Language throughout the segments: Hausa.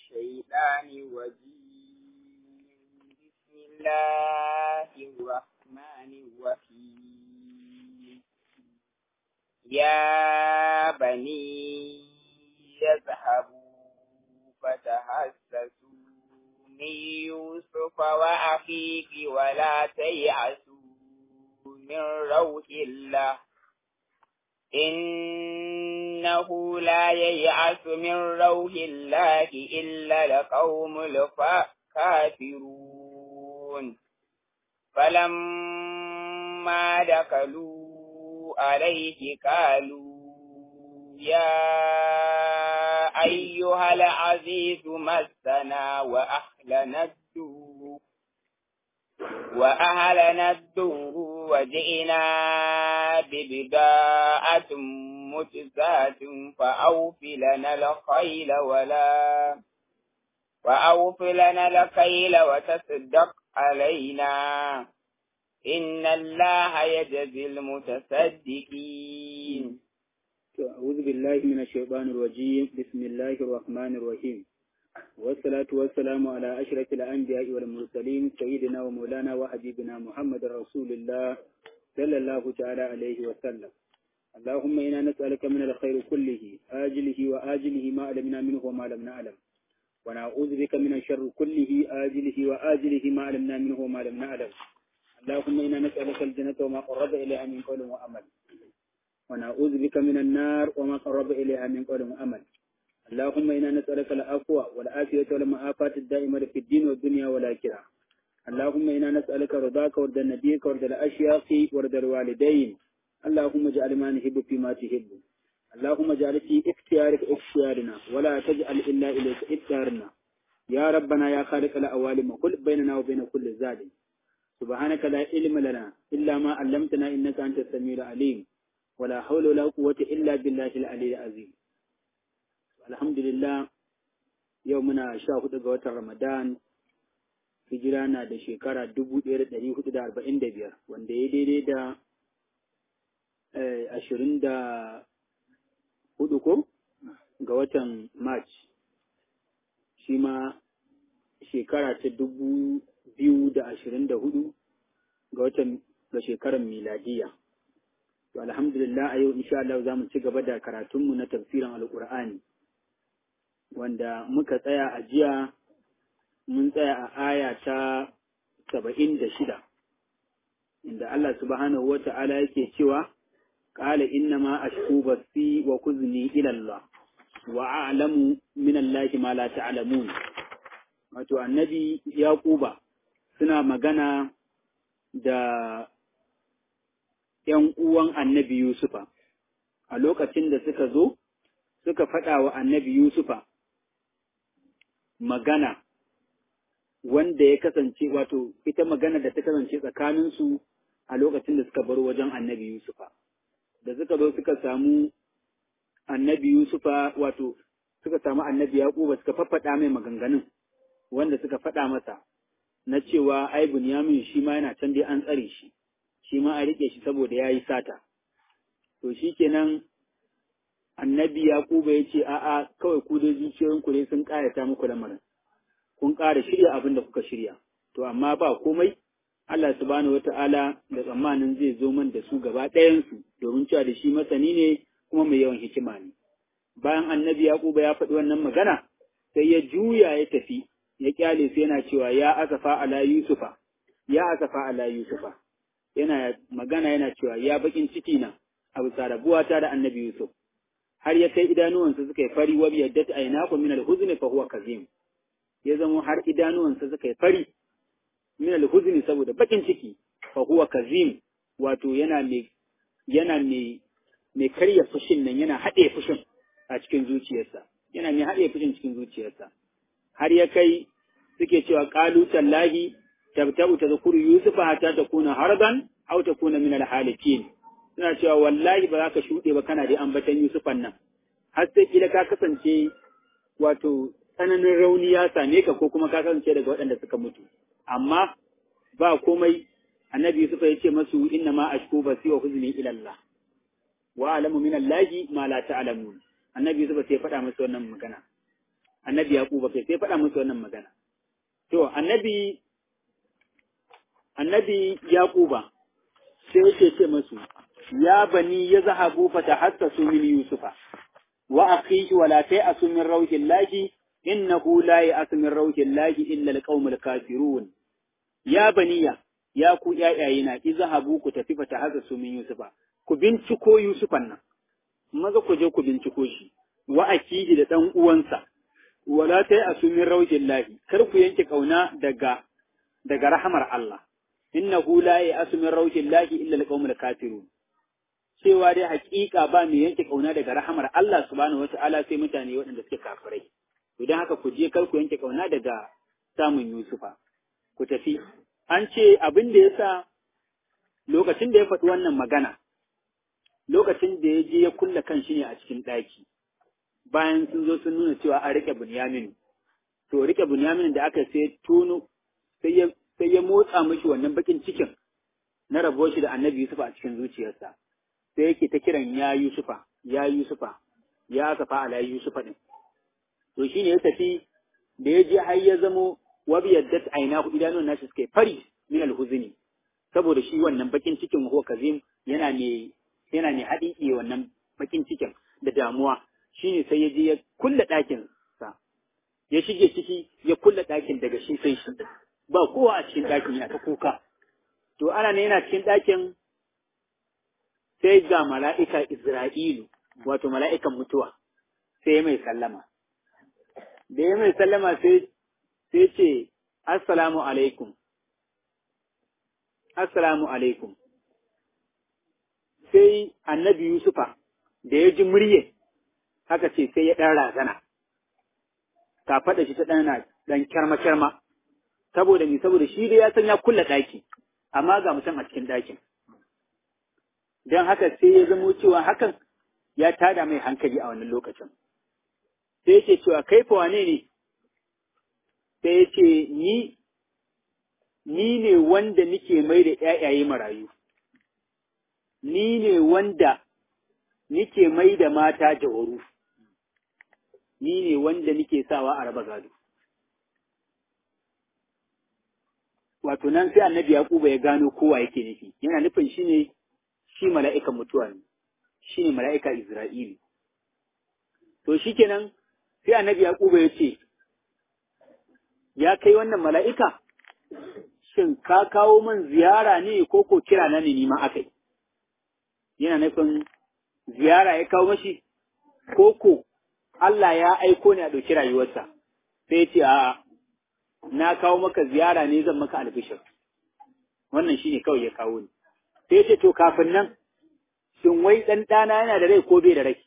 الشيطان الرجيم بسم الله الرحمن الرحيم يا بني يذهبوا فتحسسوا من يوسف وأخيه ولا تيأسوا من روح الله إنه لا ييأس من روح الله إلا القوم الكافرون فلما دخلوا عليه قالوا يا أيها العزيز مسنا وأهلنا الدور وأهلنا الدور وجئنا ببضاعة مجزاة فأوف لنا الخيل ولا وأوف لنا الخيل وتصدق علينا إن الله يجزي المتصدقين أعوذ بالله من الشيطان الرجيم بسم الله الرحمن الرحيم والصلاة والسلام على أشرف الأنبياء والمرسلين سيدنا ومولانا وحبيبنا محمد رسول الله صلى الله تعالى عليه وسلم اللهم إنا نسألك من الخير كله آجله وآجله ما علمنا منه وما لم نعلم ونعوذ بك من الشر كله آجله وآجله ما علمنا منه وما لم نعلم اللهم إنا نسألك الجنة وما قرب إليها من قول وعمل ونعوذ بك من النار وما قرب إليها من قول وعمل اللهم إنا نسألك العفو والعافية والمعافاة الدائمة في الدين والدنيا والآخرة اللهم إنا نسألك رضاك ورد نبيك ورد الأشياخ ورد الوالدين اللهم اجعل ما نحب فيما تحب اللهم اجعل في اختيارك اختيارنا ولا تجعل إلا إليك اختيارنا يا ربنا يا خالق الأوالم قل بيننا وبين كل ظالم سبحانك لا علم لنا إلا ما علمتنا إنك أنت السميع العليم ولا حول ولا قوة إلا بالله العلي العظيم alhamdulillah yau muna sha hudu ga watan ramadan hijira na da shekara dubu ɗaya da ɗari hudu da arba'in da biyar wanda ya daidai da ashirin da hudu ko ga watan march shi ma shekara ta dubu biyu da ashirin da hudu ga watan ga shekarar miladiya to alhamdulillah a yau insha Allah za mu ci gaba da karatunmu na tafsirin alƙur'ani wanda muka tsaya a jiya mun tsaya a aya ta saba'in da shida inda Allah subhanahu wa ta'ala yake cewa ƙala inna ma ashku basi wa kuzni ila Allah wa a'lamu min Allah ma la ta'lamun wato annabi yaquba suna magana da ‘yan uwan annabi Yusufa a lokacin da suka zo suka faɗa wa annabi Yusufa magana wanda ya kasance wato ita magana da ta kasance tsakaninsu a lokacin da suka bar wajen annabi Yusufa. Da suka zo suka samu annabi Yusufa wato suka samu annabi Yaquba suka faffaɗa mai maganganun wanda suka faɗa masa na cewa ai Bunyamin shi ma yana can dai an tsare shi, shi ma a riƙe shi saboda ya yi sata. To shi kenan annabi Yaquba ya ce a'a kawai ku dai zuciyoyinku ne sun ƙayata muku lamarin kun ƙara shirya abin da kuka shirya to amma ba komai Allah subhanahu wata'ala da tsammanin zai zo man da su gaba ɗayansu domin cewa da shi masani ne kuma mai yawan hikima ne bayan annabi Yaquba ya faɗi wannan magana sai ya juya ya tafi ya kyale sai yana cewa ya asafa ala yusufa ya asafa ala yusufa yana magana yana cewa ya bakin ciki na a bisa rabuwata da annabi yusuf har ya kai idanuwansa suka yi fari wa biyaddat aynaku min al-huzni fa huwa kazim ya zama har idanuwansa suka yi fari min al-huzni saboda bakin ciki fa huwa kazim wato yana mai yana mai mai karya fushin nan yana haɗe fushin a cikin zuciyarsa yana mai haɗe fushin cikin zuciyarsa har ya kai suke cewa qalu tallahi tabta'u tadhkuru yusufa hatta takuna harban aw takuna min al-halikin suna cewa wallahi ba za ka shuɗe ba kana da ambatan Yusufan nan, har sai kila ka kasance wato tsananin rauni ya same ka ko kuma ka kasance daga waɗanda suka mutu. Amma ba komai annabi Yusuf ya ce masu inna ma ashku basi wa huzni ila Allah. Wa alamu min Allahi ma la ta'lamun. Annabi Yusuf sai faɗa masa wannan magana. annabi Yaquba kai sai faɗa musu wannan magana to annabi annabi Yaquba sai yake ce musu ya bani ya zahabu fa tahassasu min yusufa wa akhihi wa la ta'asu min rawhillahi innahu la ya'asu min rawhillahi illa alqaumul kafirun ya baniya ya ku ƴaƴayena izhabu ku tafi fa tahassasu min yusufa ku binciko yusufan nan maza ku je ku binciko shi wa akihi da dan uwansa wala ta'asu min rawhillahi kar ku yanke kauna daga daga rahamar Allah innahu la ya'asu min rawhillahi illa alqaumul kafirun cewa dai hakika ba mai yanke kauna daga rahamar Allah subhanahu wata'ala sai mutane waɗanda suke kafirai to dan haka ku je kar ku yanke kauna daga samun Yusufa ku tafi an ce abin da yasa lokacin da ya faɗi wannan magana lokacin da ya je ya kulle kan shi ne a cikin ɗaki bayan sun zo sun nuna cewa an rike Bunyamin to rike Bunyamin da aka sai tono sai ya sai ya motsa mishi wannan bakin cikin na rabuwar shi da Annabi Yusuf a cikin zuciyarsa sai yake ta kiran ya Yusufa, ya Yusufa, ya kafa ala Yusufa ɗin. To shi ne ya tafi da ya je har ya zamo wabi yadda ta aina ku idanun nashi suka fari min alhuzuni saboda shi wannan bakin cikin ko kazim yana ne yana ne haɗiƙe wannan bakin cikin da damuwa shine sai ya je ya kulle ɗakin sa ya shige ciki ya kulle ɗakin daga shi sai shi ba kowa a cikin ɗakin yana ta kuka to ana ne yana cikin ɗakin sai ga mala'ika Isra'ilu, wato mala'ikan mutuwa, sai ya mai sallama. Da ya mai sallama sai ce, Assalamu alaikum, Assalamu alaikum. Sai annabi Yusufa da ya ji murye, haka ce sai ya ɗan razana, ka faɗa shi ta ɗana ɗan kyarma-kyarma, saboda ni saboda shi dai ya san ya kulla ɗaki, amma ga mutum a cikin ɗakin. don haka sai ya zamo cewa hakan ya tada mai hankali a wannan lokacin. Sai ya ce cewa kai fa wane ne? Sai ya ce ni ni ne wanda nike mai da ƴaƴaye marayu. Ni ne wanda nike mai da mata jawaru. Ni ne wanda nike sawa a raba gado. Wato nan sai annabi Yakuba ya gano kowa yake nufi, yana nufin shi ne shi mala'ikan mutuwa ne, shi ne mala'ika Isra'ili. To shi kenan sai annabi Yaquba ya ce, Ya kai wannan mala'ika, shin ka kawo man ziyara ne ko ko kira na ne nima akai? Yana nufin ziyara ya kawo mashi, ko ko Allah ya aiko ne a ɗauki rayuwarsa, sai ce, A'a, na kawo maka ziyara ne zan maka albishir. Wannan shi ne kawai ya kawo ni. sai ce to kafin nan shin wai ɗan ɗana yana da rai ko bai da rai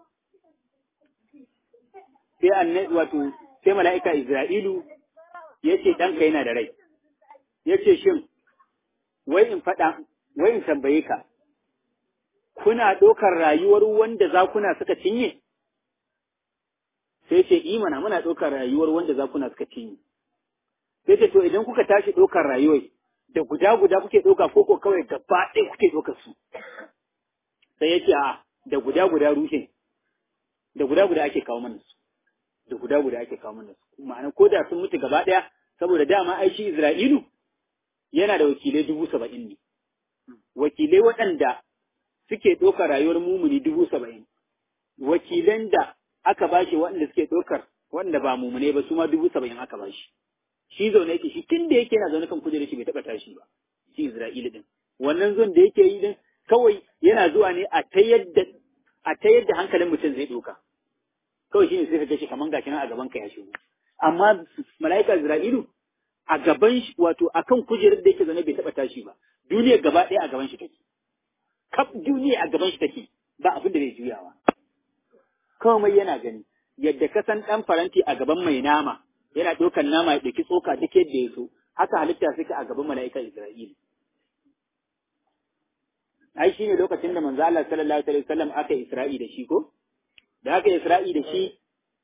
sai annabi wato sai mala'ika Isra'ilu ya ce ɗanka yana da rai ya ce shin wai in faɗa wai in tambaye ka kuna ɗaukar rayuwar wanda zakuna suka cinye sai ce imana muna ɗaukar rayuwar wanda zakuna suka cinye sai ce to idan kuka tashi ɗaukar rayuwar da guda guda kuke ɗauka ko ko kawai gaba ɗaya kuke ɗaukar su sai ya ce a da guda guda rushe da guda guda ake kawo mana su da guda guda ake kawo mana su ma'ana ko da sun mutu gaba ɗaya saboda dama ai shi Isra'ilu yana da wakilai dubu saba'in ne wakilai waɗanda suke ɗaukar rayuwar mumuni dubu saba'in wakilan da aka bashi waɗanda suke ɗaukar waɗanda ba mumune ba su ma dubu saba'in aka bashi shi zaune yake shi tun da yake yana zaune kan kujerar shi bai taɓa tashi ba shi Isra'ila din wannan zon da yake yi din kawai yana zuwa ne a ta yadda a ta yadda hankalin mutum zai ɗauka kawai shi ne sai ka shi kaman gashi nan a gaban ka ya shigo amma mala'ika Isra'ilu a gaban shi wato akan kujerar da yake zaune bai taɓa tashi ba duniyar gaba ɗaya a gaban shi take kaf duniya a gaban shi take ba abin da bai juyawa komai yana gani yadda ka san ɗan faranti a gaban mai nama yana ɗaukar nama ya ɗauki tsoka duk yadda ya so haka halitta suke a gaban mala'ikan Isra'ila. Ai shi ne lokacin da manzo Allah sallallahu alaihi wasallam aka Isra'i da shi ko? Da aka Isra'i da shi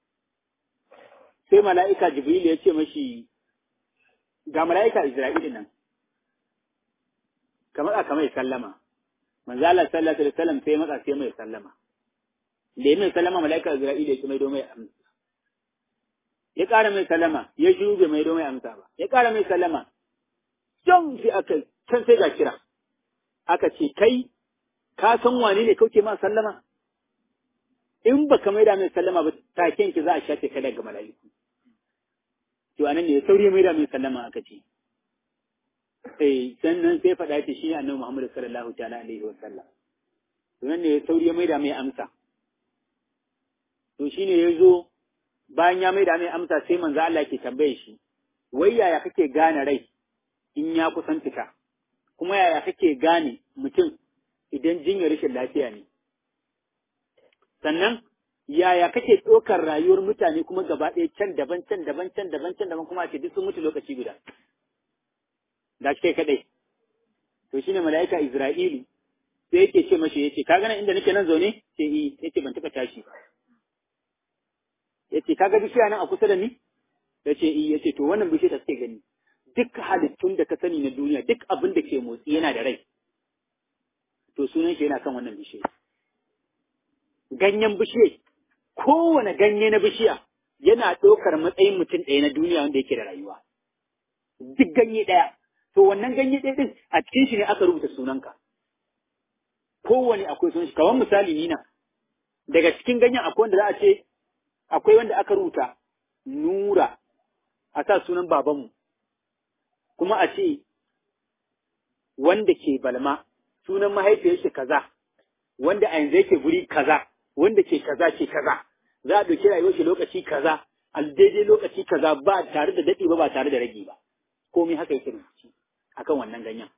sai mala'ika Jibril ya ce mashi ga mala'ika Isra'ila nan. Kamar aka mai sallama. Manzo Allah sallallahu alaihi wasallam sai matsa sai mai sallama. Da mai sallama mala'ika Isra'ila ya ce mai domai amsa. ya ƙara mai sallama ya shiru bai mai mai amsa ba ya ƙara mai sallama can sai aka can sai ga kira aka ce kai ka san wane ne kauke ma sallama in baka maida mai sallama ba taken ki za a shafe ka daga mala'iku to anan ne sauri maida mai sallama aka ce eh sannan sai faɗa ce shi annabi Muhammad sallallahu ta'ala alaihi wa sallam to nan ne sauri ya maida mai amsa to shine yazo bayan ya maida mai amsa sai manzo Allah ke tambaye shi wai yaya kake gane rai in ya kusan fita kuma yaya kake gane mutum idan jinyar rashin lafiya ne sannan yaya kake ɗaukar rayuwar mutane kuma gaba ɗaya can daban can daban can daban can daban kuma a ce duk sun mutu lokaci guda da kai kadai to shine mala'ika Isra'ilu sai yake ce mashi yace ka gana inda nake nan zaune ce yi yace ban taka tashi yace kaga bishiya nan a kusa da ni yace yi yace to wannan bishiya ta suke gani duk halittun da ka sani na duniya duk abin da ke motsi yana da rai to sunan shi yana kan wannan bishiya ganyen bishiya kowane ganye na bishiya yana ɗaukar matsayin mutum ɗaya na duniya wanda yake da rayuwa duk ganye ɗaya to wannan ganye ɗaya ɗin a cikin shi ne aka rubuta sunanka kowane akwai sunan shi kamar misali ni na daga cikin ganyen akwai wanda za a ce akwai wanda aka rubuta nura a sa sunan babanmu kuma a ce wanda ke balma sunan mahaifiyar shi kaza wanda a yanzu yake guri kaza wanda ke kaza ke kaza za a ɗauki rayuwar shi lokaci kaza a daidai lokaci kaza ba tare da daɗi ba ba tare da rage ba komai haka yake rubuci akan wannan ganyen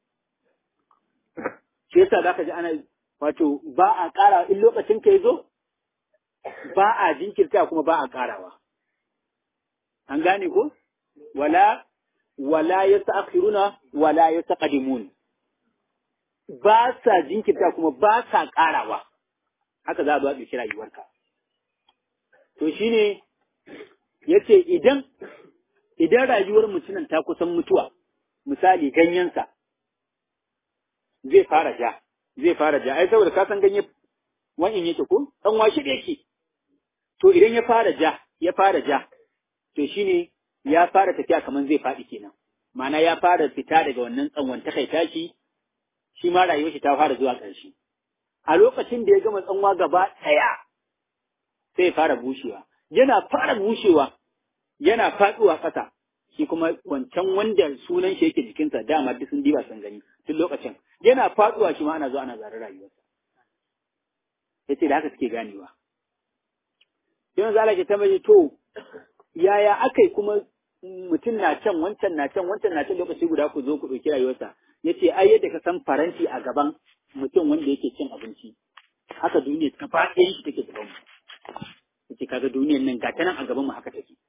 shi yasa zaka ji ana wato ba a ƙara in lokacin ka zo ba a jinkirta kuma ba a ƙarawa an gane ko wala wala yasta'khiruna wala yastaqdimun ba sa jinkirta kuma ba sa ƙarawa haka za a zo a ɗauki rayuwarka to shine yace idan idan rayuwar mutumin ta kusan mutuwa misali ganyensa zai fara ja zai fara ja ai saboda ka san ganye wa'in yake ko dan washi da yake to idan ya fara ja ya fara ja to shine ya fara tafiya kaman zai faɗi kenan ma'ana ya fara fita daga wannan tsanwan ta kai tashi shi ma rayuwar shi ta fara zuwa ƙarshe a lokacin da ya gama tsanwa gaba ɗaya sai ya fara bushewa yana fara bushewa yana faɗuwa ƙasa shi kuma wancan wanda sunan shi yake jikinsa dama duk sun diba sun gani tun lokacin yana faɗuwa shi ma ana zo ana zare rayuwarsa yace da haka suke ganewa yanzu Allah ke tambaye to yaya akai kuma mutum na can wancan na can wancan na can lokaci guda ku zo ku ɗauki rayuwarsa yace ai yadda ka san faranti a gaban mutum wanda yake cin abinci haka duniya ta faɗin shi take gaban mu yace kaga duniyar nan gata nan a gaban mu haka take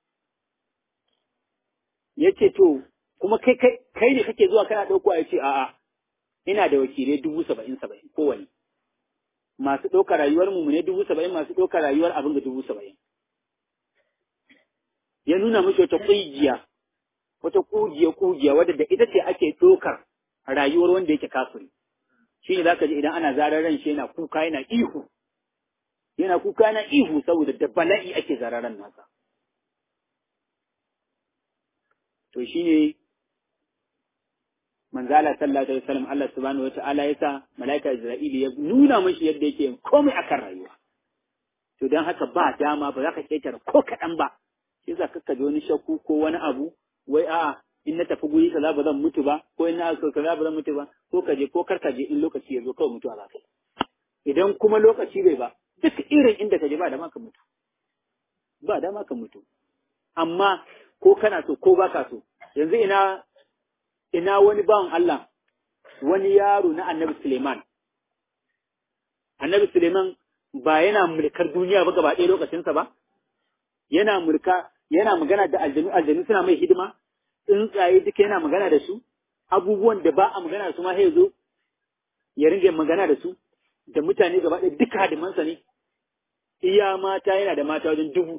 yace to kuma kai kai kai ne kake zuwa kana ɗauko a yace a'a ina da wakilai dubu saba'in saba'in kowane masu ɗaukar rayuwar mu ne dubu saba'in masu ɗaukar rayuwar abin da dubu saba'in ya nuna mishi wata ƙugiya wata ƙugiya ƙugiya wadda da ita ce ake ɗaukar rayuwar wanda yake kafiri shi ne zaka ji idan ana zarar ran shi yana kuka yana ihu yana kuka yana ihu saboda da bala'i ake zarar ran nasa to shine manzala sallallahu alaihi wasallam Allah subhanahu wataala ya sa malaika Isra'ili ya nuna mashi yadda yake komai akan rayuwa to dan haka ba dama ba za ka ketare ko kaɗan ba shi za ka ji wani shakku ko wani abu wai a'a in na tafi guri kaza ba zan mutu ba ko in na so kaza ba zan mutu ba ko ka je ko kar ka je in lokaci ya zo kawai mutuwa za ka yi idan kuma lokaci bai ba duk irin inda ka je ba dama ka mutu ba dama ka mutu amma ko kana so ko baka so yanzu ina ina wani bawan Allah wani yaro na Annabi Suleiman Annabi Suleiman ba yana mulkar duniya ba gaba ɗaya lokacinsa ba yana mulka yana magana da aljanu aljanu suna mai hidima tsuntsaye duka yana magana da su abubuwan da ba a magana da su ma sai zo ya ringa magana da su da mutane gaba ɗaya duka hadimansa ne iya mata yana da mata wajen dubu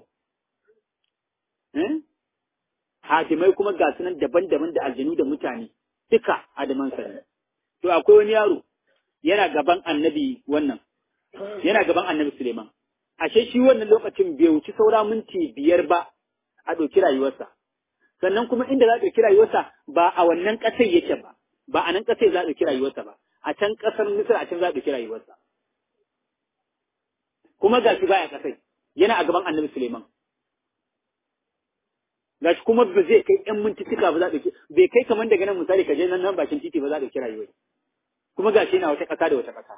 hadimai kuma ga sunan daban-daban da aljanu da mutane duka hadimansa ne to akwai wani yaro yana gaban annabi wannan yana gaban annabi Suleiman ashe shi wannan lokacin bai wuci saura minti biyar ba a ɗauki rayuwarsa sannan kuma inda za a ɗauki rayuwarsa ba a wannan ƙasar yake ba ba a nan ƙasar za a ɗauki rayuwarsa ba a can ƙasar Misir a can za a ɗauki rayuwarsa kuma ga shi baya ƙasai yana a gaban Annabi Suleiman gashi kuma ba zai kai ƴan mintituka ba za a ɗauki bai kai kamar daga nan misali ka je nan nan bakin titi ba za a ɗauki rayuwar kuma gashi yana wata ƙasa da wata ƙasa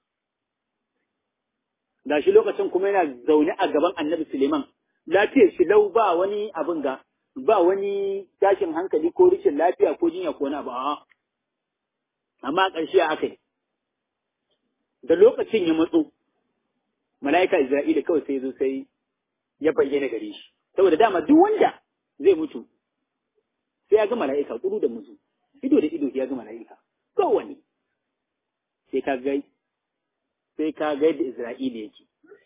gashi lokacin kuma yana zaune a gaban Annabi Suleiman lafiyar shi lau ba wani abin ga ba wani tashin hankali ko rikin lafiya ko jinya ko wani abu a amma a ƙarshe aka yi da lokacin ya matso mala'ika Isra'ila kawai sai zo sai ya bayyana gare shi saboda dama duk wanda zai mutu sai ya ga mala'ika kudu da mutu ido da ido ya ga mala'ika kowane sai ka ga sai ka ga da Isra'ila yake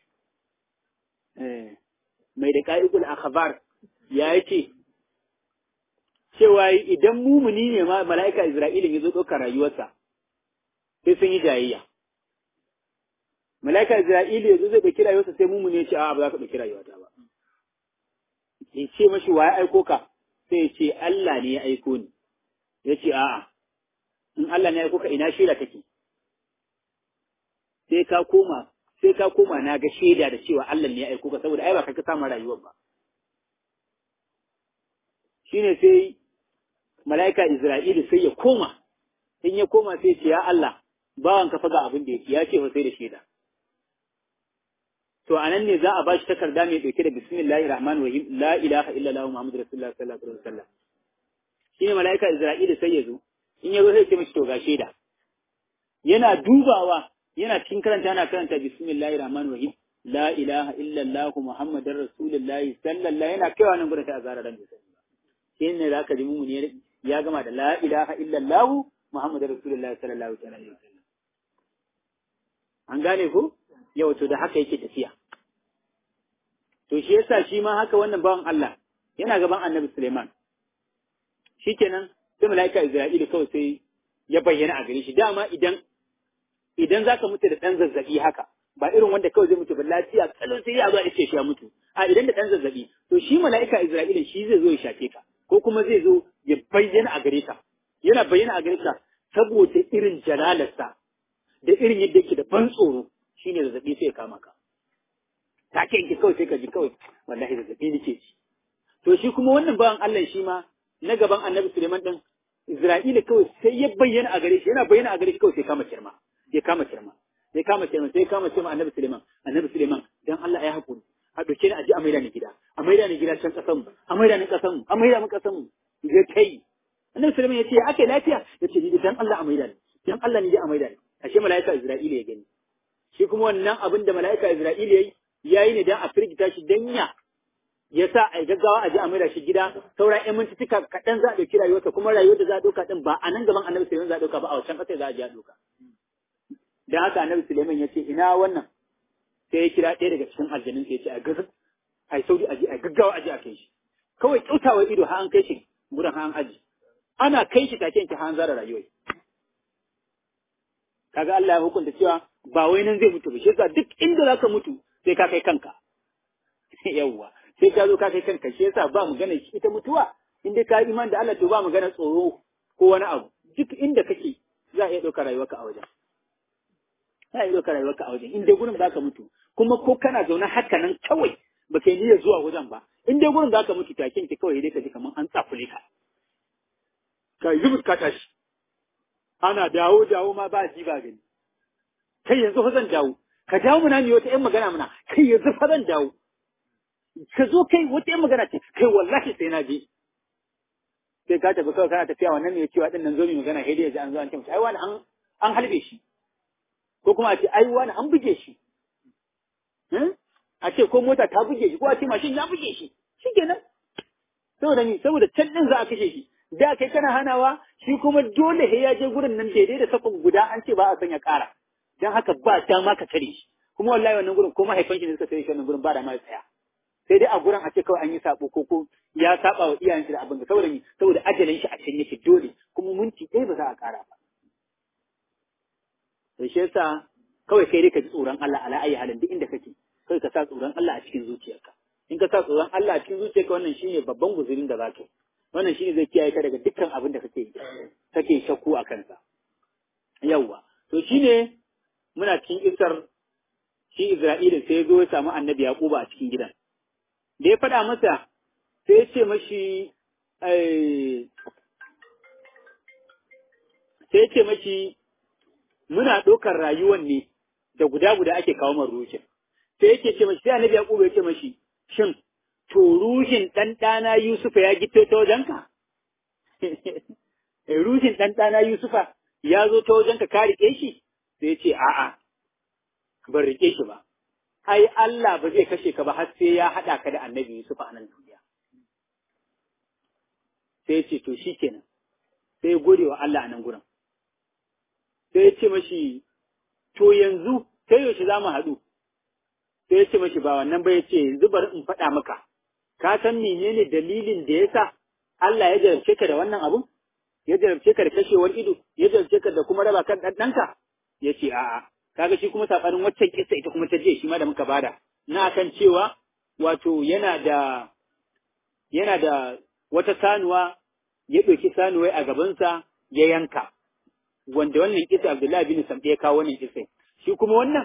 eh mai da ka'ikul akhbar ya yake cewa idan mumuni ne ma mala'ika Isra'ila ya zo ɗaukar rayuwarsa sai sun yi jayayya mala'ika Isra'ila ya zo zai ɗauki rayuwarsa sai mumuni ya ce a ba za ka ɗauki rayuwata ba ya ce mashi wa ya aiko ka sai ya ce Allah ne ya aiko ni ya ce a'a in Allah ne ya aiko ka ina shaida take sai ka koma sai ka koma na ga shaida da cewa Allah ne ya aiko ka saboda ai ba ka ka samu rayuwar ba shine sai mala'ika Isra'ilu sai ya koma in ya koma sai ce ya Allah bawan ka faga abin da yake ya ce fa sai da shaida to anan ne za a bashi takarda mai dauke da bismillahir rahmanir rahim la ilaha illallah muhammadur rasulullah sallallahu alaihi wasallam shine mala'ika Isra'ilu sai ya zo in ya zo sai ya ce mishi to ga shaida yana dubawa yana cikin karanta yana karanta bismillahir rahmanir rahim la ilaha illallah muhammadar rasulullah sallallahu yana kaiwa nan gurin sai a zara ran da sai shi ne zaka ji mu ne ya gama da la ilaha illallah muhammadar rasulullah sallallahu alaihi wasallam an gane ko yau to da haka yake tafiya to shi yasa shi ma haka wannan bawan Allah yana gaban annabi Suleiman shikenan sai malaika Isra'ila kawai sai ya bayyana a gare shi dama idan idan zaka mutu da ɗan zazzabi haka ba irin wanda kawai zai mutu ba lafiya kalon sai ya zo ya ce shi ya mutu a idan da ɗan zazzabi to shi mala'ika Isra'ila shi zai zo ya shafe ka ko kuma zai zo ya bayyana a gare ka yana bayyana a gare ka saboda irin jalalarsa da irin yadda yake da ban tsoro shine zazzabi sai ya kama ka take yanki kawai sai ka ji kawai wallahi zazzabi nake ji to shi kuma wannan bawan Allah shi ma na gaban Annabi Suleiman din Isra'ila kawai sai ya bayyana a gare shi yana bayyana a gare shi kawai sai kama kirma ya kama kirma ya kama kirma sai ya kama kirma annabi Suleiman annabi Suleiman dan Allah ya hakuri a doke ni a ji a maida ni gida a maida ni gida can kasan mu a maida ni kasan mu a maida mu kasan mu ya kai annabi Suleiman ya ce ya ake lafiya ya ce ni dan Allah a maida ni dan Allah ni je a maida ni ashe malaika Isra'ila ya gani shi kuma wannan abin da malaika Isra'ila yayi yayi ne dan a firgita shi dan ya ya sa a gaggawa a ji a maida shi gida sauran ƴan mintituka kaɗan za a ɗauki rayuwarsa kuma rayuwar da za a ɗauka ɗin ba a nan gaban annabi Suleiman za a ɗauka ba a wancan ƙasar za a je a ɗauka dan haka annabi Suleiman ya ce ina wannan sai ya kira ɗaya daga cikin aljanun ya ce a gaza a yi sauri a ji a gaggawa a ji a kai shi kawai kyautawar ido har an kai shi gurin har an aji ana kai shi take yanke har an zara rayuwar kaga Allah ya hukunta cewa ba wai nan zai mutu ba shi yasa duk inda zaka mutu sai ka kai kanka yawwa sai ka zo ka kai kanka shi yasa ba magana ita mutuwa in dai ka yi iman da Allah to ba magana tsoro ko wani abu duk inda kake za a iya ɗaukar rayuwarka a wajen za a iya ɗaukar rayuwarka a wajen in dai gurin za ka mutu kuma ko kana zaune haka nan kawai ba kai niyyar zuwa wajen ba in dai gurin za ka mutu taken ki kawai dai ka ji kamar an tsafule ka ka yi ka tashi ana dawo dawo ma ba ji ba gani kai yanzu fa zan dawo ka dawo muna mi wata ƴan magana muna kai yanzu fa zan dawo ka zo kai wata ƴan magana ce kai wallahi sai na je sai ka tafi kawai kana tafiya wannan mai cewa din nan zo mi magana sai dai ya ji an zo an ce ai wani an an halbe shi ko kuma a ce ai wani an buge shi a ce ko mota ta buge shi ko a ce mashin ya buge shi shikenan saboda ni saboda can din za a kashe shi da kai kana hanawa shi kuma dole he ya je gurin nan daidai da sakon guda an ce ba a sanya kara dan haka ba dama ka tare shi kuma wallahi wannan gurin ko mahaifan shi ne suka tare shi wannan gurin ba da ma tsaya sai dai a gurin a ce kawai an yi sabo ko ko ya saba wa iyayen shi da abin da saboda ni saboda ajalin shi a can yake dole kuma minti ɗaya ba za a kara ba to shi yasa kawai kai dai ka ji tsoron Allah ala ayi halin duk inda kake kai ka sa tsoron Allah a cikin zuciyarka in ka sa tsoron Allah a cikin zuciyarka wannan shine babban guzurin da zaka wannan shine zai kiyaye ka daga dukkan abin da kake kake shakku a kansa yawwa to shine muna cikin isar shi Isra'ila sai ya zo ya samu annabi Yaquba a cikin gidan da ya faɗa masa sai ya ce mashi sai ya ce mashi muna ɗaukar rayuwan ne da guda guda ake kawo man ruhin sai yake ce mashi sai annabi Yaquba ya ce mashi shin to ruhin dan dana Yusufa ya gito ta wajenka ruhin dan dana Yusufa ya zo ta wajenka ka rike shi sai ya ce a'a ban rike shi ba ai Allah ba zai kashe ka ba har sai ya haɗa ka da annabi Yusufa a nan duniya sai ya ce to shikenan sai ya gode wa Allah a nan gurin sai ya ce mashi to yanzu sai yaushe za mu haɗu sai ya ce mashi ba wannan ba ya ce yanzu bari in faɗa maka ka san menene dalilin da ya sa Allah ya jarabce ka da wannan abun ya jarabce ka da kashewar ido ya jarabce ka da kuma raba kan ɗanɗanka ya ce a'a kaga shi kuma saɓanin waccan kisa ita kuma ta je shi ma da muka bada na kan cewa wato yana da yana da wata sanuwa ya ɗauki sanuwai a gabansa ya yanka wanda wannan kisa Abdullahi bin Samɗe ya kawo wannan kisa shi kuma wannan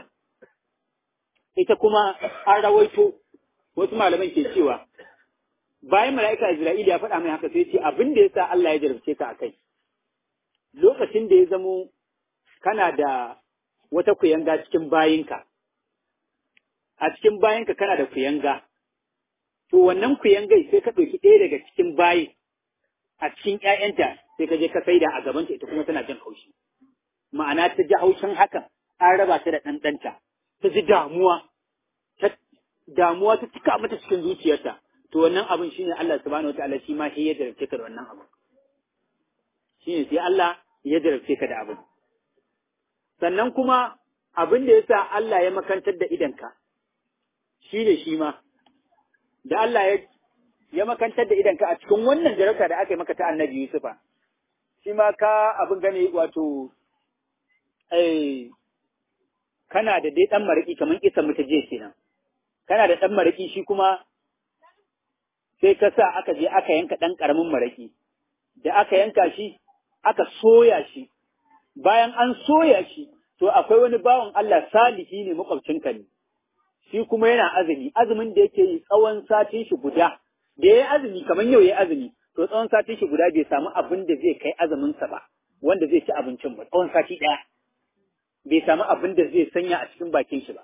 ita kuma an rawaito wasu malaman ke cewa bayan mala'ika Isra'ila ya faɗa mai haka sai ce abin da yasa Allah ya jarabce ka akai lokacin da ya zamo kana da wata kuyanga cikin bayinka a cikin bayinka kana da kuyanga to wannan kuyangai sai ka ɗauki ɗaya daga cikin bayin a cikin ‘ya'yanta sai ka je ka saida a gabanta ita kuma tana jin haushi. Ma'ana ta ji haushin hakan an raba ta da ɗanɗanta, ta ji damuwa, damuwa ta cika mata cikin zuciyarta. To wannan abin shine Allah subhanahu wa ta'ala shi ma shi ya jarabce ka da wannan abin. Shine sai Allah ya jarabce ka da abin. Sannan kuma abin da ya sa Allah ya makantar da idanka, shi ne shi ma, da Allah ya ya makantar da idanka a cikin wannan jarabta da aka yi maka ta annabi Yusufa. Shi ma ka abin gane wato, eh, kana da dai ɗan maraƙi kamar isa mu ta je kenan. Kana da ɗan maraƙi shi kuma sai ka sa aka je aka yanka ɗan ƙaramin maraƙi. Da aka yanka shi, aka soya shi. Bayan an soya shi, to akwai wani bawan Allah salihi ne makwabcinka ne. Shi kuma yana azumi, azumin da yake yi tsawon satin shi guda. da ya yi azumi kamar yau ya yi azumi to tsawon sati shi guda bai samu abin da zai kai azuminsa ba wanda zai ci abincin ba tsawon sati ɗaya bai samu abin da zai sanya a cikin bakin shi ba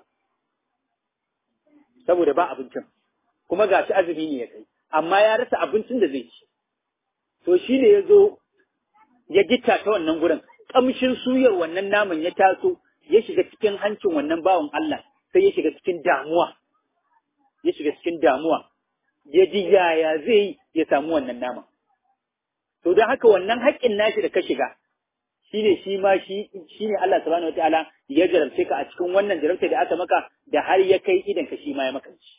saboda ba abincin kuma ga shi azumi ne ya kai amma ya rasa abincin da zai ci to shi ne ya zo ya gitta ta wannan gurin kamshin suyar wannan naman ya taso ya shiga cikin hancin wannan bawan Allah sai ya shiga cikin damuwa ya shiga cikin damuwa ya ji yaya zai ya samu wannan nama. To don haka wannan haƙƙin nashi da ka shiga, shi ne shi ma shi ne Allah subhanahu wa ta'ala ya jarabce ka a cikin wannan jarabta da aka maka da har ya kai idan ka shi ma ya makanci.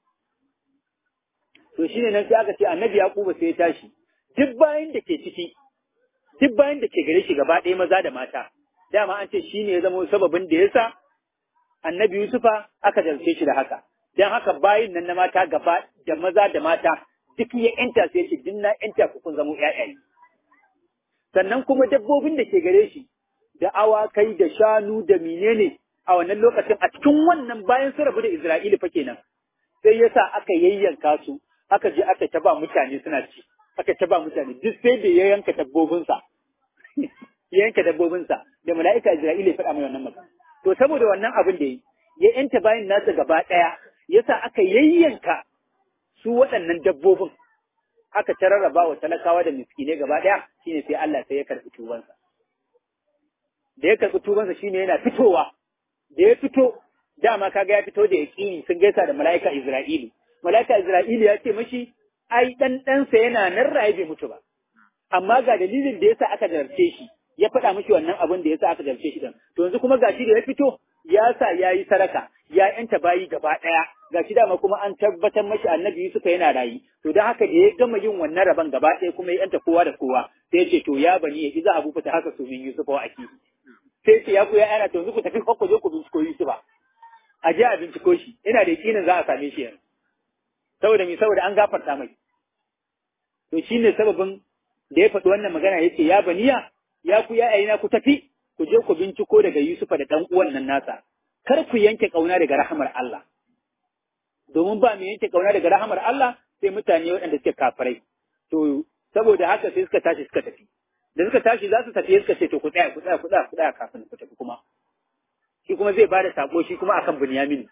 To shi ne nan sai aka ce annabi Yaquba sai ya tashi, duk bayan da ke ciki, duk bayan da ke gare shi gaba ɗaya maza da mata, dama an ce shi ne ya zama sababin da ya sa annabi Yusufa aka jarabce shi da haka. don haka bayin nan na mata gaba da maza da mata duk ya yanta sai ce din na yanta ku kun zamo ƴaƴaye sannan kuma dabbobin da ke gare shi da awakai da shanu da menene a wannan lokacin a cikin wannan bayan su rabu da Isra'ila fa kenan sai yasa aka yayyanka su aka je aka ta ba mutane suna ci aka ta ba mutane duk sai da ya yanka dabbobinsa ya yanka dabbobinsa da mala'ika Isra'ila ya faɗa mai wannan magana to saboda wannan abin da yi ya yanta bayan nasa gaba ɗaya yasa aka yayyanka su waɗannan dabbobin aka ta rarraba wa talakawa da miskinai gaba ɗaya shine sai Allah sai ya karɓi tubansa da ya karɓi tubansa shine yana fitowa da ya fito dama kaga ya fito da yaƙini sun gaisa da mala'ika Isra'ilu mala'ika Isra'ilu ya ce mashi ai dan ɗansa yana nan raye bai mutu ba amma ga dalilin da yasa aka jarce shi ya faɗa mishi wannan abin da yasa aka jarce shi din to yanzu kuma gashi da ya fito ya sa ya yi sadaka ya yanta bayi gaba ɗaya ga shi dama kuma an tabbatar mashi annabi Yusufa yana rayi to don haka da ya gama yin wannan rabon gaba ɗaya kuma ya yanta kowa da kowa sai ya ce to ya bani ya iza abu fita haka su min Yusufa wa aki sai ce ya ku ya ana to yanzu ku tafi ku je ku binciko Yusufa a je a binciko shi ina da yakinin za a same shi yanzu saboda me saboda an gafarta mai to shine sababin da ya faɗi wannan magana yace ya baniya ya ku ya ayina ku tafi ku je ku binciko daga Yusufa da dan uwan nan nasa kar ku yanke kauna daga rahamar Allah domin ba mu yanke kauna daga rahamar Allah sai mutane waɗanda suke kafirai to saboda haka sai suka tashi suka tafi da suka tashi za su tafi suka ce to ku tsaya ku tsaya ku tsaya ku tsaya kafin ku tafi kuma shi kuma zai bada sako shi kuma akan Bunyamin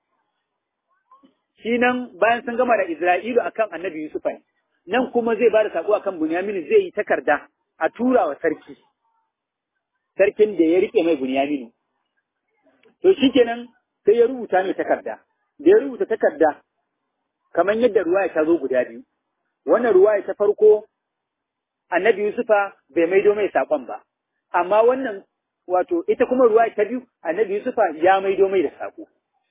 shi nan bayan sun gama da Isra'ilu akan Annabi Yusuf ne nan kuma zai bada sako akan Bunyamin zai yi takarda a tura wa sarki sarkin da ya rike mai Bunyamin to shikenan sai ya rubuta mai takarda da ya rubuta takarda kamar yadda ruwaya ta zo guda biyu wannan ruwaya ta farko annabi Yusufa bai maido mai saƙon ba, amma wannan wato ita kuma ruwa ta biyu annabi Yusufa ya maido mai da saƙo.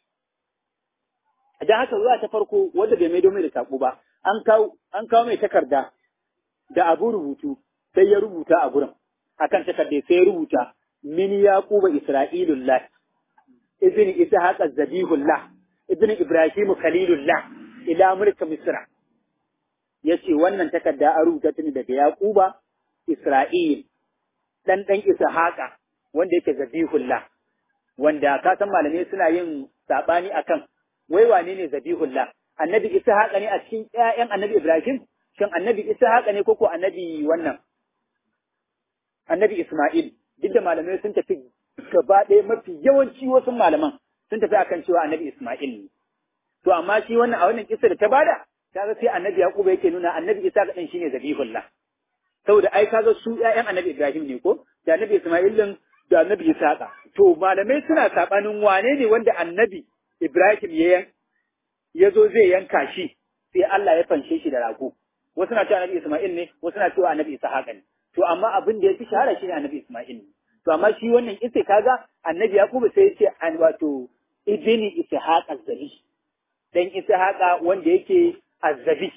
Don haka ruwa ta farko wanda bai maido mai da saƙo ba, an kawo an kawo mai takarda da abu rubutu sai ya rubuta a gurin akan takarda sai ya rubuta min yaquba isra'ilullah ibn ishaq az-zabihullah ibn ibrahim khalilullah ila mulk misra ya ce wannan takarda an rubuta ta ne daga Yaquba Isra'il dan dan Ishaqa wanda yake Zabihullah wanda ka san malamai suna yin sabani akan wai wane ne Zabihullah annabi Ishaqa ne a cikin ƴaƴan annabi Ibrahim shin annabi Ishaqa ne koko annabi wannan annabi Isma'il duk da malamai sun tafi gaba ɗaya mafi yawanci wasu malaman sun tafi akan cewa annabi Isma'il ne to amma shi wannan a wannan kissa da ta bada kaga sai annabi Yaqub yake nuna annabi Isa ga dan shine zabihullah saboda ai kaga su ƴaƴan annabi Ibrahim ne ko da annabi Isma'il din da annabi Isa to malamai suna sabanin wane ne wanda annabi Ibrahim ya ya zo zai yanka shi sai Allah ya fanshe shi da rago wasu na cewa annabi Isma'il ne wasu na cewa annabi Isa ne to amma abin da ya fi shahara shine annabi Isma'il ne to amma shi wannan isa kaga annabi Yaqub sai ya ce an wato ibni Ishaq az-Zabi dan Ishaq wanda yake azzabi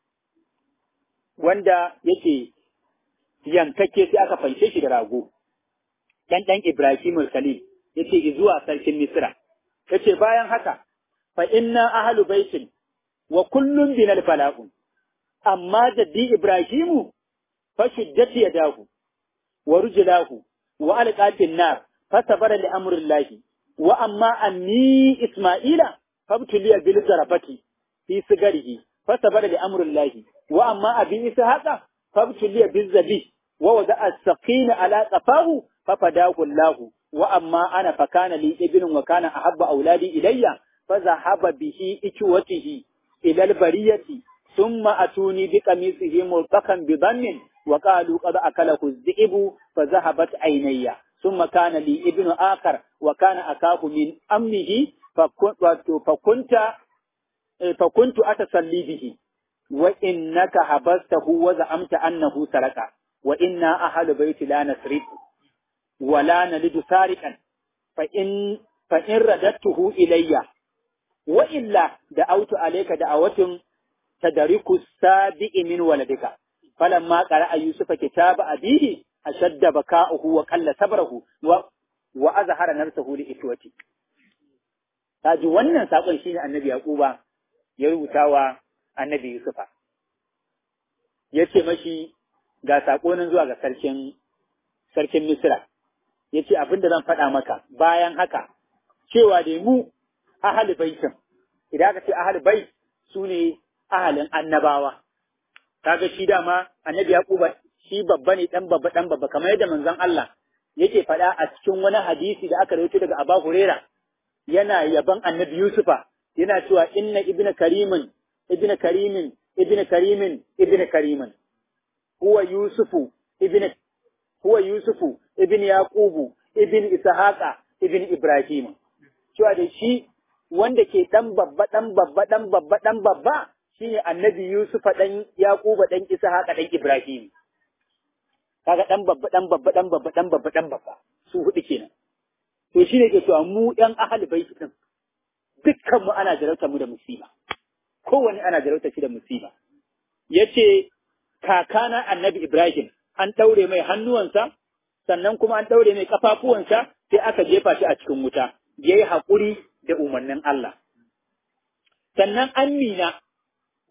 wanda yake yankake sai aka fanshe shi da rago dan dan Ibrahim Khalil yace zuwa sarkin Misra yace bayan haka fa inna ahlu baitin wa kullun binal bala'un amma jaddi Ibrahimu fa shiddati yadahu wa rujlahu wa alqatin nar fa sabara li amrillahi wa amma anni Isma'ila fabtuliya bil zarafati fi sigarihi فثبت لأمر الله وأما أبي إسحاق فابتلي بالذبي ووضع السقين على قفاه ففداه الله وأما أنا فكان لي ابن وكان أحب أولادي إلي فذهب به إكوته إلى البرية ثم أتوني بقميصه ملتقا بضم وقالوا قد أكله الذئب فذهبت عيني ثم كان لي ابن آخر وكان أكاه من أمه فكنت فكنت أتصلي به وإنك حبسته وزعمت أنه سرق وإنا أهل بيت لا نسرق ولا نلد سارقا فإن فإن رددته إلي وإلا دعوت عليك دعوة تدرك السابع من ولدك فلما قرأ يوسف كتاب أبيه أشد بكاؤه وقل صبره و... وأظهر نفسه لإخوته kaji wannan sakon shine annabi Yaquba ya rubuta wa annabi Yusufa. Ya ce mashi ga saƙo nan zuwa ga sarkin sarkin Misra. Ya ce abin da zan faɗa maka bayan haka cewa da mu ahali baitin idan aka ce ahali bait su ne ahalin annabawa. Kaga shi dama annabi Yaquba shi babba ne dan babba dan babba kamar yadda manzon Allah yake faɗa a cikin wani hadisi da aka rawaito daga Abu Huraira yana yaban annabi Yusufa yana cewa inna ibna karimin ibna karimin ibna karimin ibna karimin huwa yusufu ibna huwa yusufu ibn yaqubu ibn ishaqa ibn ibrahim cewa da shi wanda ke dan babba dan babba dan babba dan babba shine annabi yusufa dan yaquba dan ishaqa dan ibrahim kaga dan babba dan babba dan babba dan babba dan babba su hudu kenan to shine ke cewa mu yan ahli bait din dukkanmu ana jarauta mu da musiba kowane ana jarauta shi da musiba yace kakana annabi Ibrahim an ɗaure mai hannuwansa sannan kuma an ɗaure mai kafafuwansa sai aka jefa shi a cikin wuta yayi haƙuri da umarnin Allah sannan Amina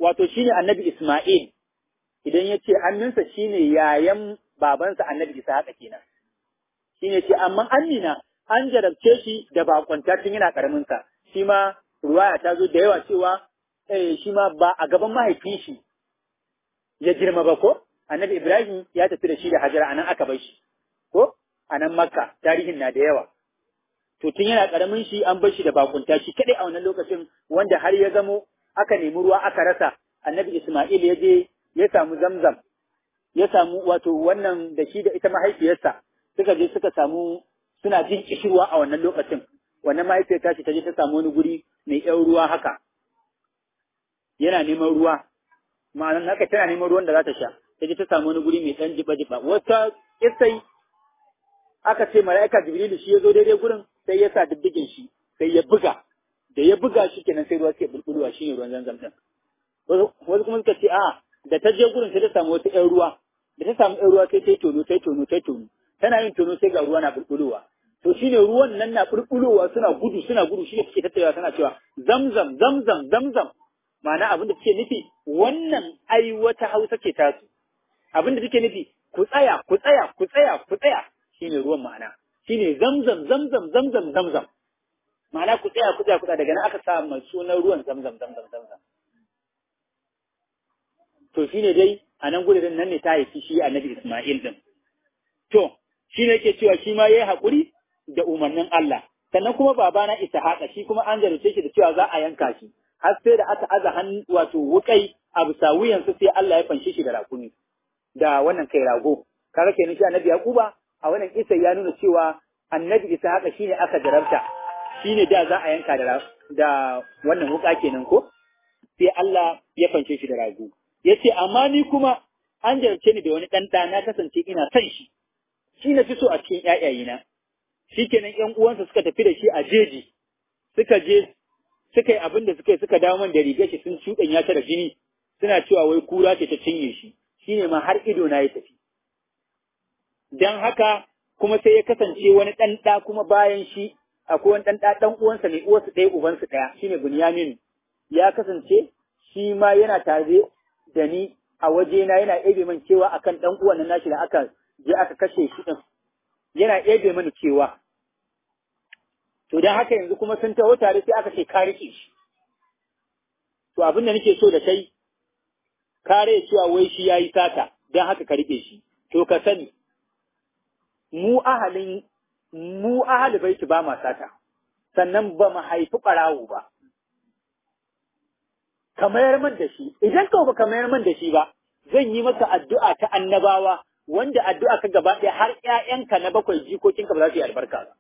wato shine annabi Isma'il idan ya ce aminsa shine yayan babansa annabi Ishaqa kenan shine ce amma Amina an jarabce shi da bakwanta tun yana karamin sa shi ma ruwaya ta zo da yawa cewa eh shi ma ba a gaban mahaifin shi ya girma ba ko annabi Ibrahim ya tafi da shi da Hajara anan aka bar shi ko anan Makka tarihin na da yawa to tun yana karamin shi an bar shi da bakunta shi kadai a wannan lokacin wanda har ya zamo aka nemi ruwa aka rasa annabi Isma'il ya je ya samu zamzam ya samu wato wannan da shi da ita mahaifiyarsa suka je suka samu suna jin kishirwa a wannan lokacin wannan mahaifiyar tashi ta je ta samu wani guri mai yan ruwa haka yana neman ruwa ma'anan haka tana neman ruwan da za ta sha ta je ta samu wani guri mai ɗan jiba jiba wata kisai aka ce mala'ika jibrilu shi ya zo daidai gurin sai ya sa diddigin shi sai ya buga da ya buga shi kenan sai ruwa suke bulbulwa shi ne ruwan zanzam din wasu kuma suka ce a da ta je gurin sai ta samu wata ƴan ruwa da ta samu ƴan ruwa sai ta yi tono ta yi tono ta yi tono tana yin tono sai ga ruwa na bulbulowa to shine ruwan nan na bulbulowa suna gudu suna gudu shi ne suke tattauna suna cewa zamzam zamzam zamzam ma'ana abin da suke nufi wannan ai wata hausa ce tasu abin da suke nufi ku tsaya ku tsaya ku tsaya ku tsaya shine ruwan ma'ana shine zamzam zamzam zamzam zamzam ma'ana ku tsaya ku tsaya ku tsaya daga nan aka sa mai sunan ruwan zamzam zamzam zamzam to shine dai a nan gudurin nan ne ta haifi shi annabi Isma'il din to shine yake cewa shi ma yayi hakuri da umarnin Allah sannan kuma babana Ishaqa shi kuma an jarumce shi da cewa za a yanka shi har sai da aka aza hannu wato wukai a bisa wuyansa sai Allah ya fanshe shi da rakumi da wannan kai rago kaga kenan shi annabi Yakuba a wannan isa ya nuna cewa annabi Ishaqa shine aka jarabta shine da za a yanka da da wannan wuka kenan ko sai Allah ya fanshe shi da rago yace amma ni kuma an jarabce ni da wani dan na kasance ina son shi shi na fi so a cikin ƴaƴayena shikenan ƴan uwansa suka tafi da shi a jeji suka je suka yi abin da suka yi suka dawo man da rigar shi sun shuɗanya ta da jini suna cewa wai kura ce ta cinye shi shine ma har ido na ya tafi dan haka kuma sai ya kasance wani ɗan ɗa kuma bayan shi akwai wani ɗan ɗa ɗan uwansa ne uwarsu ɗaya ubansu ɗaya shine Bunyamin ya kasance shi ma yana tare da ni a wajena yana ebe man cewa akan ɗan uwan nan nashi da aka je aka kashe shi ɗin yana ebe mani cewa to dan haka yanzu kuma sun taho tare sai aka ce ka rike shi to abin da nake so da kai kare cewa wai shi yayi sata dan haka ka rike shi to ka sani mu ahalin mu ahali baiti ba ma sata sannan ba mu haifi ɓarawo ba ka mayar man da shi idan ka ba ka mayar man da shi ba zan yi maka addu'a ta annabawa wanda addu'a ka gaba ɗaya har ƴaƴanka na bakwai jikokinka ba za su yi albarka ba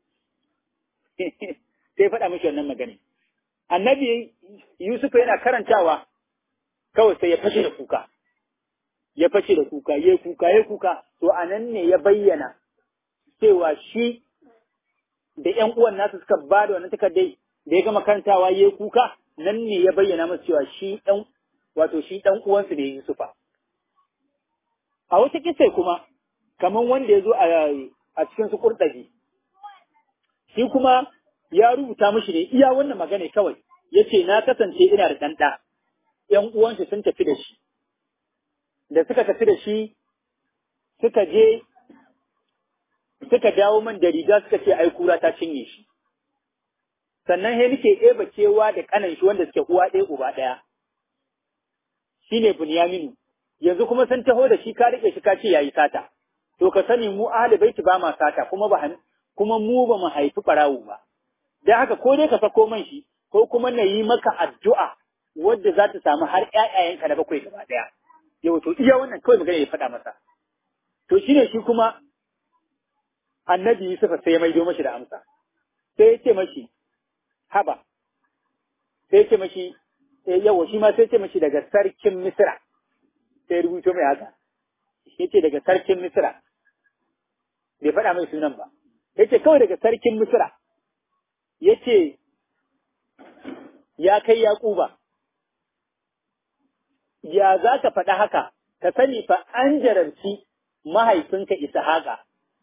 sai faɗa mishi wannan magana annabi Yusuf yana karantawa kawai sai ya fashe da kuka ya fashe da kuka ya kuka ya kuka to anan ne ya bayyana cewa shi da ƴan uwan nasu suka ba da wannan takardai da ya gama karantawa ya kuka nan ne ya bayyana masa cewa shi ɗan wato shi ɗan uwansu ne Yusufa a wata kisai kuma kamar wanda ya zo a cikin su kurɗaji shi kuma ya rubuta mishi ne iya wannan magana kawai ya ce na kasance ina da ɗanɗa ‘yan uwanshi sun tafi da shi da suka tafi da shi suka je suka dawo man da riga suka ce ai kura ta cinye shi sannan he nake ɗeba kewa da ƙanan shi wanda suke uwa ɗaya uba ɗaya shine Bunyaminu yanzu kuma sun taho da shi ka rike shi ka ce yayi sata to ka sani mu ahli baiti ba ma sata kuma ba kuma mu ba mu haifi ɓarawo ba dan haka ko dai ka sako man shi ko kuma na yi maka addu'a wadda za ta samu har ƴaƴayenka na bakwai gaba ɗaya yau to iya wannan kawai magana ya faɗa masa to shine shi kuma annabi Yusuf sai ya maido mashi da amsa sai ya ce mashi haba sai ya ce mashi yawa shi ma sai ya ce mashi daga sarkin Misra sai rubuto mai haka ya ce daga sarkin Misra bai faɗa mai sunan ba ya ce kawai daga sarkin Misra ya ce ya kai Yaƙuba ya za ka faɗa haka ka sani fa an jarabci mahaifinka Ishaqa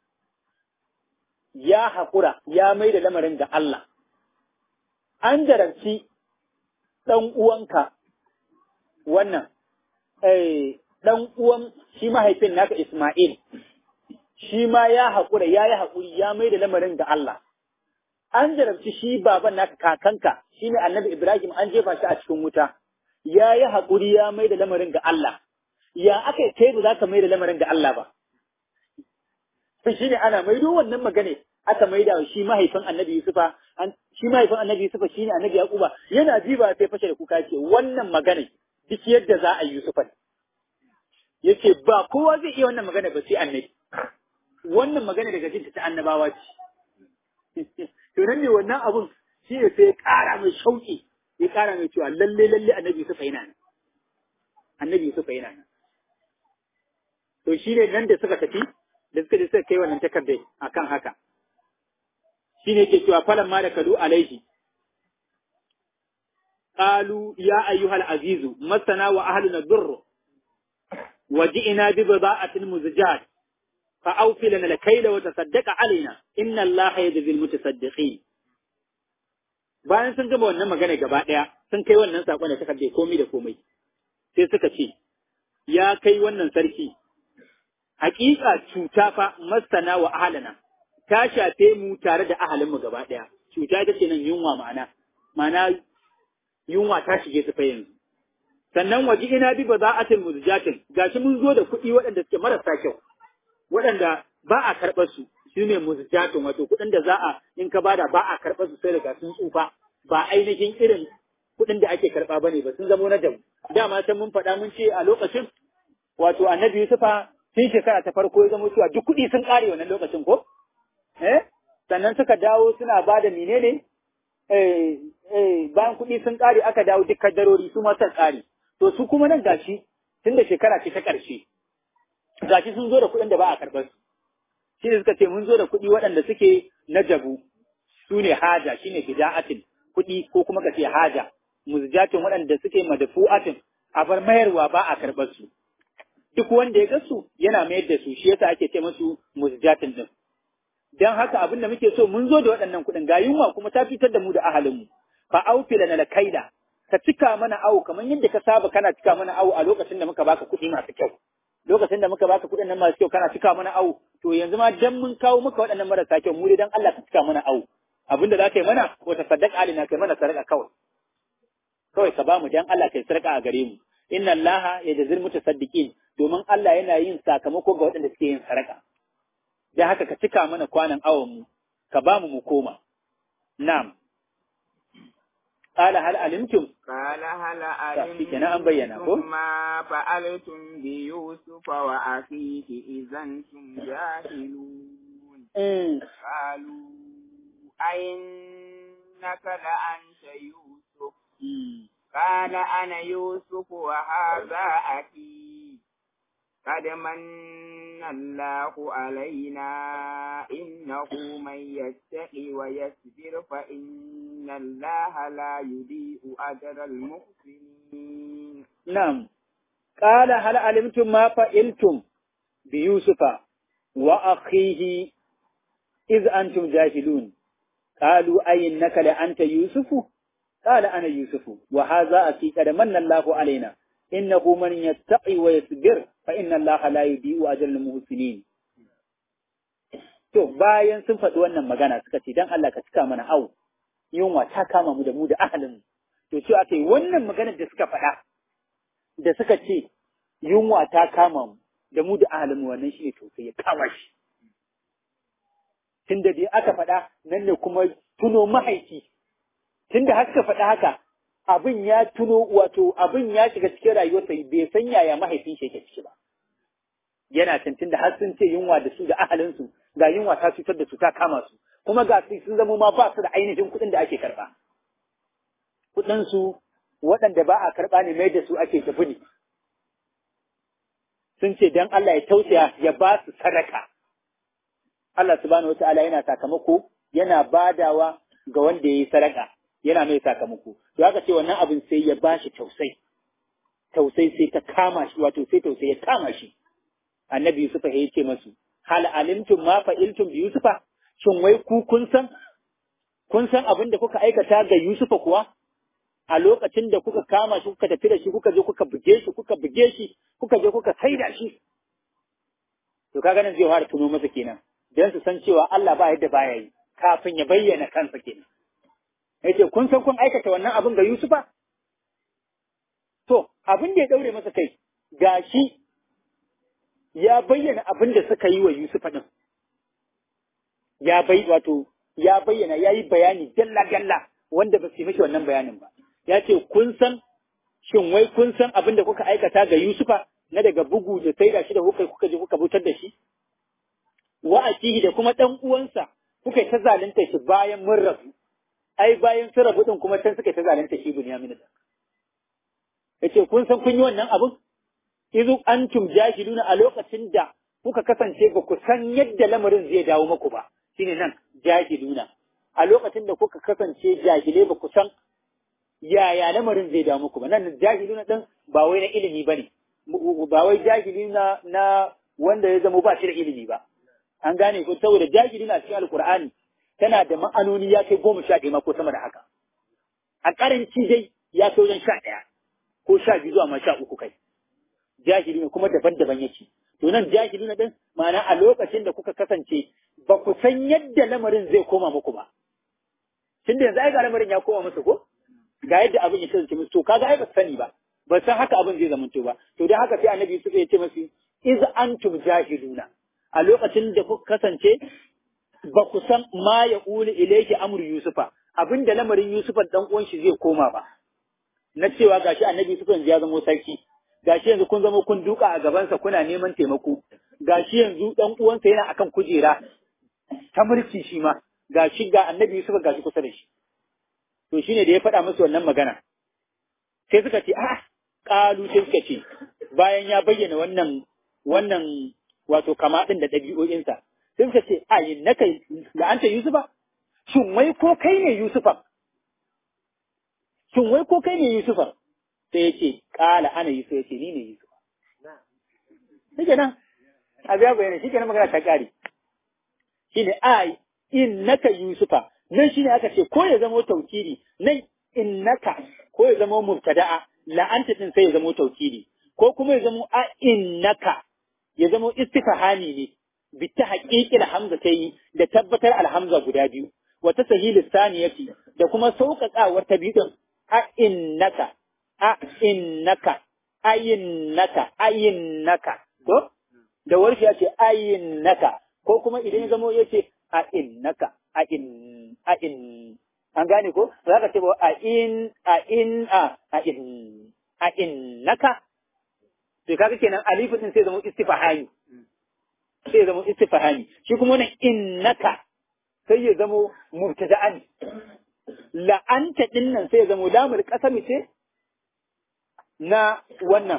ya haƙura ya mai da lamarin ga Allah, an jarabci ɗan uwanka wannan eh dan uwan shi mahaifin naka Isma'il shi ma ya haƙura ya yi haƙuri ya mai da lamarin ga Allah an jarabci shi baban naka kakanka shine annabi Ibrahim an jefa shi a cikin wuta ya yi haƙuri ya mai da lamarin ga Allah ya aka yi kai ba za ka mai da lamarin ga Allah ba shi ne ana maido wannan magana aka maida shi mahaifin annabi Yusufa shi mahaifin annabi Yusufa shine annabi Yaquba yana ji ba sai fashe da kuka ce wannan magana duk yadda za a yi Yusufa yace ba kowa zai iya wannan magana ba sai annabi wannan magana daga jinta ta annabawa ce to nan ne wannan abun shi ne sai ya ƙara mai shauƙi ya ƙara mai cewa lalle lalle annabi Yusufa yana nan annabi Yusufa yana nan to shi ne nan da suka tafi da suka je suka kai wannan takardai akan haka shi ne ke cewa falan ma da kadu alaihi qalu ya ayyuhal azizu masana wa ahluna durr wa ji'na bi bida'atin muzjat fa awfi lana al-kayla wa tasaddaq alaina inna allaha yajzi al-mutasaddiqin bayan sun gama wannan magana gaba daya sun kai wannan sakon da takardai komai da komai sai suka ce ya kai wannan sarki hakika cuta fa masana wa ahlana ta shafe mu tare da ahalinmu gaba ɗaya. Cuta ita ce nan yunwa ma'ana, ma'ana yunwa ta shige su fa yanzu. Sannan waje ina bi ba za a tin muzjatin, gashi mun zo da kuɗi waɗanda suke marasa kyau, waɗanda ba a karɓar su, shi ne muzjatin wato kuɗin da za a in ka bada ba a karɓar su sai daga sun tsufa, ba ainihin irin kuɗin da ake karɓa ba ne ba sun zamo na jabu. Dama can mun faɗa mun ce a lokacin wato annabi Yusufa tun shekara ta farko ya zama cewa duk kuɗi sun ƙare wannan lokacin ko? eh sannan suka dawo suna ba da menene eh eh bayan kuɗi sun ƙare aka dawo duk kaddarori su ma sun ƙare to su kuma nan gashi tun da shekara ce ta ƙarshe gashi sun zo da kuɗin da ba a karɓar su shi ne suka ce mun zo da kuɗi waɗanda suke na jabu su ne haja shi ne fida'atin kuɗi ko kuma ka ce haja muzjatin waɗanda suke madafu'atin a bar mayarwa ba a karɓar su duk wanda ya gasu yana mayar da su shi yasa ake ce musu muzjatin din dan haka abin da muke so mun zo da waɗannan kuɗin ga yunwa kuma ta fitar da mu da ahalinmu fa aufi lana lakaida ka cika mana awo kamar yadda ka saba kana cika mana awo a lokacin da muka baka kuɗi masu kyau lokacin da muka baka kuɗin nan masu kyau kana cika mana awo to yanzu ma dan mun kawo maka waɗannan marasa kyau mu dai dan Allah ka cika mana awo abin da za ka yi mana ko ta sadaka alina kai mana sadaka kawai kawai ka ba mu dan Allah kai sadaka a gare mu inna Allah yajzil mutasaddiqin domin Allah yana yin sakamako ga waɗanda suke yin sadaka da haka ka cika mana kwanan awonmu, ka ba mu mu koma. Nam. Ƙala hal alimtum? Ƙala hal Shi kenan an bayyana ko? ma fa'altum bi Yusuf wa akhihi idan tum jahilun. Qalu ainnaka la anta Yusuf. Qala ana Yusuf wa hadha akhi. قد من الله علينا إنه من يتقي ويصبر فإن الله لا يضيء أجر المحسنين نعم قال هل علمتم ما فعلتم بيوسف وأخيه إذ أنتم جاهلون قالوا أي إنك لأنت يوسف قال أنا يوسف وهذا أخي قد من الله علينا إنه من يتقي ويصبر fa inna Allah la yudi'u ajral muhsinin to bayan sun faɗi wannan magana suka ce dan Allah ka cika mana au yunwa ta kama mu da mu da ahalin to ce aka yi wannan maganar da suka faɗa da suka ce yunwa ta kama mu da mu da ahalin mu wannan shine to sai ya kama shi tunda dai aka faɗa nan ne kuma tuno mahaifi tunda har suka faɗa haka abin ya tuno wato abin ya shiga cikin rayuwarsa bai san yaya mahaifin shi yake ciki ba yana tantin da har sun ce yunwa da su da ahalinsu ga yunwa ta cutar da su ta kama su kuma ga su sun zama ma ba su da ainihin kuɗin da ake karɓa kuɗin su waɗanda ba a karɓa ne mai da su ake tafi ne sun ce dan Allah ya tausaya ya ba su sadaka Allah subhanahu wataala yana sakamako yana badawa ga wanda ya yi sadaka yana mai sakamako to haka ce wannan abin sai ya bashi tausai tausai sai ta kama shi wato sai tausai ya kama shi annabi yusufa ya ce masu hal alimtum ma fa'iltum bi yusufa shin wai ku kun san kun san abin da kuka aikata ga yusufa kuwa a lokacin da kuka kama shi kuka tafi da shi kuka je kuka buge shi kuka buge shi kuka je kuka saida shi to kaga nan zai fara tuno masa kenan dan su san cewa Allah ba yadda baya yi kafin ya bayyana kansa kenan yace kun san kun aikata wannan abin ga Yusufa to abin da ya daure masa kai gashi ya bayyana abin da suka yi wa Yusufa din ya bai wato ya bayyana ya yi bayani dalla dalla wanda ba su yi mishi wannan bayanin ba ya ce kun san shin wai kun san abin da kuka aikata ga Yusufa na daga bugu da saida shi da kuka kuka je kuka butar da shi wa akihi da kuma dan uwansa kuka yi ta zalunta shi bayan mun rabu ai bayan sun rabu din kuma can suka yi ta zalunta shi Bunyamin da yace kun san kun yi wannan abin izu antum jahiluna a lokacin da kuka kasance ba ku san yadda lamarin zai dawo muku ba shine nan jahiluna a lokacin da kuka kasance jahilai ba ku san yaya lamarin zai dawo muku ba nan jahiluna din ba wai na ilimi bane ba wai jahili na na wanda ya zama ba shi da ilimi ba an gane ko saboda jahili na cikin alkur'ani tana da ma'anoni ya kai goma sha ɗaya ko sama da haka a karanci dai ya kai wajen sha ɗaya ko sha biyu zuwa ma sha uku kai jahili ne kuma daban-daban yake to nan jahili na din ma'ana a lokacin da kuka kasance ba ku san yadda lamarin zai koma muku ba tun da yanzu ai ga lamarin ya koma musu ko ga yadda abin ya kasance musu to kaga ai ba sani ba ba san haka abin zai zamanto ba to dan haka sai annabi Yusuf ya ce masu iz antum jahiluna a lokacin da kuka kasance ba ku san ma ya uli ilayki amru yusufa abinda lamarin yusufa dan uwan shi zai koma ba na cewa gashi annabi Yusuf yanzu ya zama sarki gashi yanzu kun zama kun duka a gabansa kuna neman taimako gashi yanzu dan uwansa yana akan kujera ta mulki shi ma gashi ga annabi Yusuf gashi kusa da shi to shine da ya faɗa musu wannan magana sai suka ce a ƙalu sai suka ce bayan ya bayyana wannan wannan wato kama ɗin da ɗabi'o'insa sai suka ce a yin naka da anta Yusufa shin wai ko kai ne Yusufa shin wai ko kai ne Yusufa sai ya ce ƙala ana Yusufa ya ce ni ne Yusufa shi nan abu ya bayyana shi kenan magana ta ƙare shi ne a innaka Yusufa nan shi ne aka ce ko ya zama taukiri nan innaka ko ya zama mubtada'a la'anta din sai ya zama taukiri ko kuma ya zama a innaka ya zama istifhami ne bi ta haqiqil hamza ta yi da tabbatar alhamza guda biyu wa ta sahil saniyati da kuma sauƙaƙawar ta biyu a innaka a innaka ayinnaka ayinnaka to da warshi ya ce ayinnaka ko kuma idan ya zama ya ce a innaka a in a in an gane ko za ka ce ba a in a in a a in a in naka to kaga kenan alifu din sai zama istifhami sai zama istifhami shi kuma wannan innaka sai ya zama mubtada'an la'anta din nan sai ya zama lamul qasami ce na wannan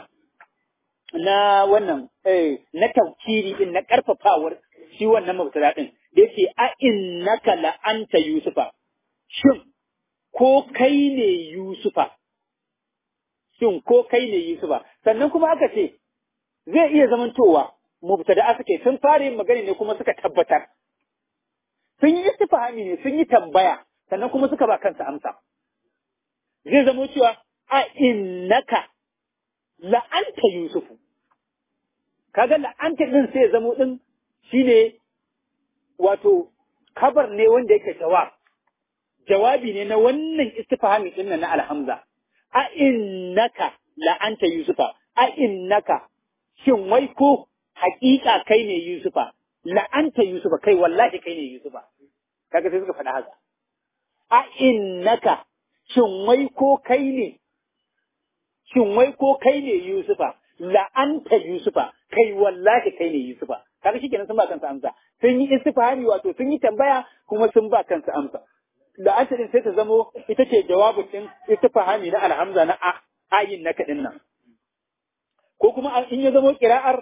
na wannan eh na tawkiri din na karfafawar shi wannan mubtada din da yake a innaka la'anta yusufa shin ko kai ne yusufa shin ko kai ne yusufa sannan kuma aka ce zai iya zamantowa mubtada suke sun fara yin magana ne kuma suka tabbatar sun yi istifhami ne sun yi tambaya sannan kuma suka ba kansa amsa zai zama cewa a innaka la'anta yusufu kaga la'anta din sai zamo din shine wato kabar ne wanda yake jawab jawabi ne na wannan istifhami din na alhamza a innaka la'anta yusufa a innaka shin wai ko hakika kai ne yusufa la'anta yusufa kai wallahi kai ne yusufa kaga sai suka faɗa haka a innaka shin wai ko kai ne shin wai ko kai ne yusufa la'anta yusufa kai wallahi kai ne yusufa kaga shikenan sun ba kansa amsa sun yi istifhami wato sun yi tambaya kuma sun ba kansa amsa da asirin sai ta zamo ita ce jawabin din istifhami na alhamza na ayin na kadin nan ko kuma in ya zamo kira'ar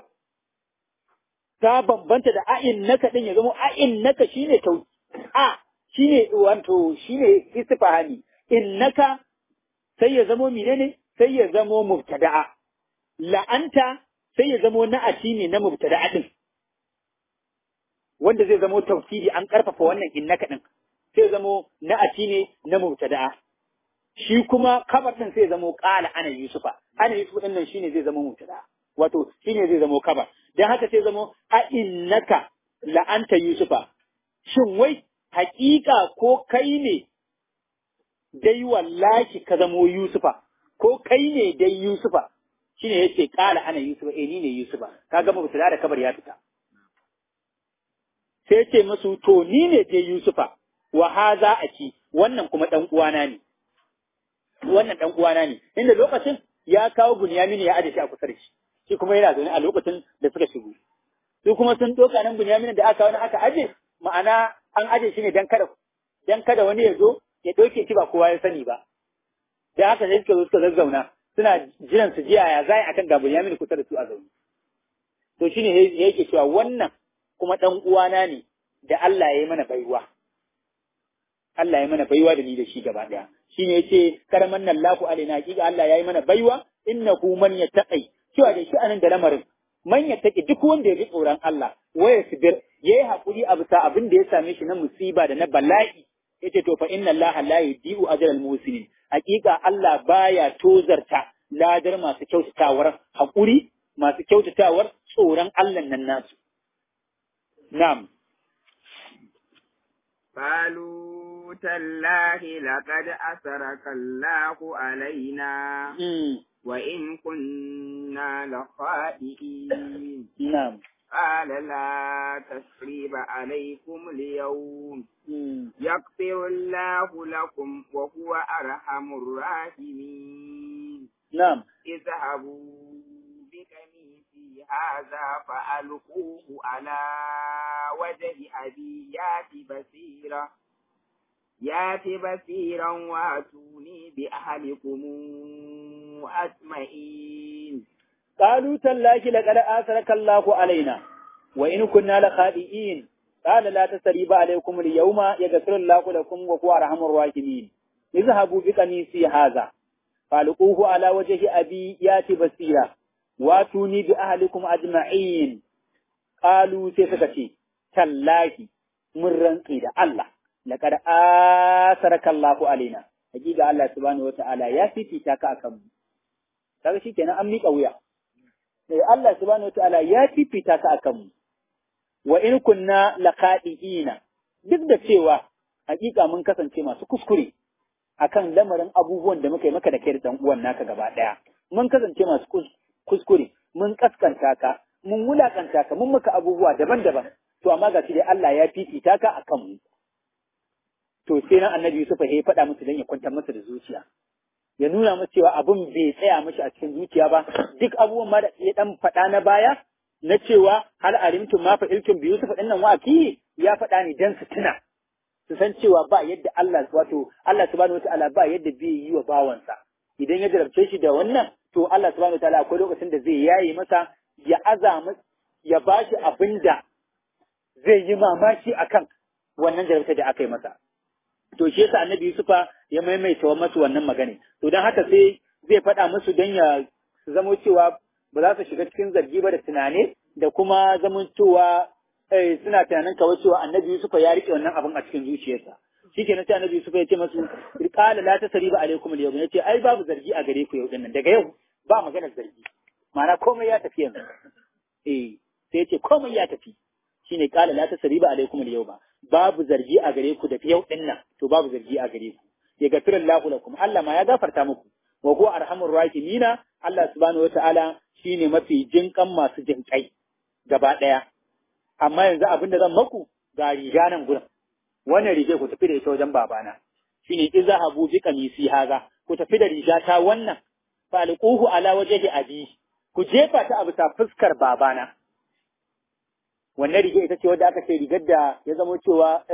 ta bambanta da ayin naka din ya zamo ayin naka shine tau a shine wato shine istifhami innaka sai ya zamo menene sai ya zamo mubtada'a la'anta sai ya zamo na'ati ne na mubtada'a din wanda zai zamo tafsiri an karfafa wannan innaka din sai zamo na'ati ne na mubtada'a shi kuma kabar din sai zamo qala ana yusufa ana yusufa din nan shine zai zama mutada wato shine zai zamo kabar dan haka sai zamo a innaka la anta yusufa shin wai haƙiƙa ko kai ne dai wallahi ka zamo yusufa ko kai ne dai yusufa shine yace qala ana yusufa eh ni ne yusufa kaga mutada da kabar ya fita sai ce musu to ni ne dai yusufa wa haza aki wannan kuma dan uwana ne wannan dan uwana ne inda lokacin ya kawo Bunyamin ya aje shi a kusa da shi shi kuma yana zaune a lokacin da suka shigo su kuma sun doka nan Bunyamin da aka wani aka aje ma'ana an aje shi ne dan kada dan kada wani ya zo ya doke shi ba kowa ya sani ba da haka sai suka zo suka zazzauna suna jiran su jiya ya zai akan ga Bunyamin kusa da su a zaune to shine yake cewa wannan kuma dan uwana ne da Allah ya yi mana baiwa Allah ya mana baiwa da ni da shi gaba daya shine yace karaman nan laku alaina hakika Allah ya yi mana baiwa innahu man yattaqi cewa da shi anan da lamarin man yattaqi duk wanda ya ji tsoron Allah waya sibir yayi hakuri a bisa abin da ya same shi na musiba da na bala'i yace to fa inna Allah la yudiu ajral muslimin hakika Allah baya tozarta ladar masu kyautatawar hakuri masu kyautatawar tsoron Allah nan nasu na'am قالوا تالله لقد أسرك الله علينا وإن كنا لخائئين نعم قال لا تسريب عليكم اليوم يغفر الله لكم وهو أرحم الراحمين نعم اذهبوا بقميصي هذا فألقوه على وجه أبي يات بصيرا يات بصيرا واتوني بأهلكم أجمعين قالوا تالله لقد آثرك الله علينا وإن كنا لخائئين قال لا تسريب عليكم اليوم يغفر الله لكم وهو أرحم الراحمين اذهبوا بقميصي هذا فألقوه على وجه أبي يات بصيرا واتوني بأهلكم أجمعين قالوا سيفكتي تالله من رنقي الله لقد آثرك الله علينا hakika Allah subhanahu wata'ala ya fifita ka akan mu kaga shikenan an miƙa wuya sai Allah subhanahu wata'ala ya fifita ka akan mu wa in kunna laqadiina duk da cewa hakika mun kasance masu kuskure akan lamarin abubuwan da muka yi maka da kai da dan uwan naka gaba daya mun kasance masu kuskure mun kaskanta ka mun wulakanta ka mun maka abubuwa daban-daban to amma ga shi dai Allah ya fifita ka akan mu to sai nan annabi Yusuf ya faɗa musu don ya kwantar masa da zuciya ya nuna musu cewa abin bai tsaya mashi a cikin zuciya ba duk abubuwan ma da ya dan faɗa na baya na cewa hal alimtum ma fa iltum bi Yusuf din nan wa ya faɗa ni dan su tuna su san cewa ba yadda Allah wato Allah subhanahu wataala ba yadda bai yi wa bawansa idan ya jarabce shi da wannan to Allah subhanahu wataala akwai lokacin da zai yaye masa ya azama ya bashi abinda zai yi mamaki akan wannan jarabta da aka yi masa to shi yasa annabi Yusufa ya maimaita wa masu wannan magana to dan haka sai zai faɗa musu don ya zamo cewa ba za su shiga cikin zargi ba da tunane da kuma zamantowa eh, suna tunanin kawai cewa annabi Yusufa ya rike wannan abin a cikin zuciyarsa shikenan sai annabi Yusufa ya ce masu qala la tasriba alaikum al-yawm yace ai babu zargi a gare ku yau dinnan daga yau ba maganar zargi ma'ana komai ya tafi yanzu eh sai ya ce komai ya tafi shine qala la tasriba alaikum al-yawma babu zargi a gare ku da yau din nan to babu zargi a gare ku ya gafira Allahu lakum Allah ma ya gafarta muku wa huwa arhamur rahimina Allah subhanahu wataala shine mafi jinkan masu jinkai gaba daya amma yanzu abin da zan maku ga riga nan gurin wannan riga ku tafi da ita wajen babana shine izhabu bi qamisi haza ku tafi da riga ta wannan falquhu ala wajhi abi ku jefa ta a bisa fuskar babana wannan riga ita ce wadda aka ce rigar da ya zama cewa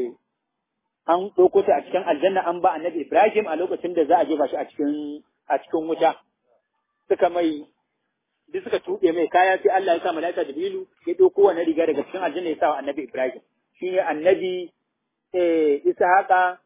an ɗauko ta a cikin aljanna an ba annabi Ibrahim a lokacin da za a jefa shi a cikin a cikin wuta suka mai duk suka tuɓe mai kaya sai Allah ya sa malaika Jibrilu ya ɗauko wannan riga daga cikin aljanna ya sa wa annabi Ibrahim shine annabi eh Ishaqa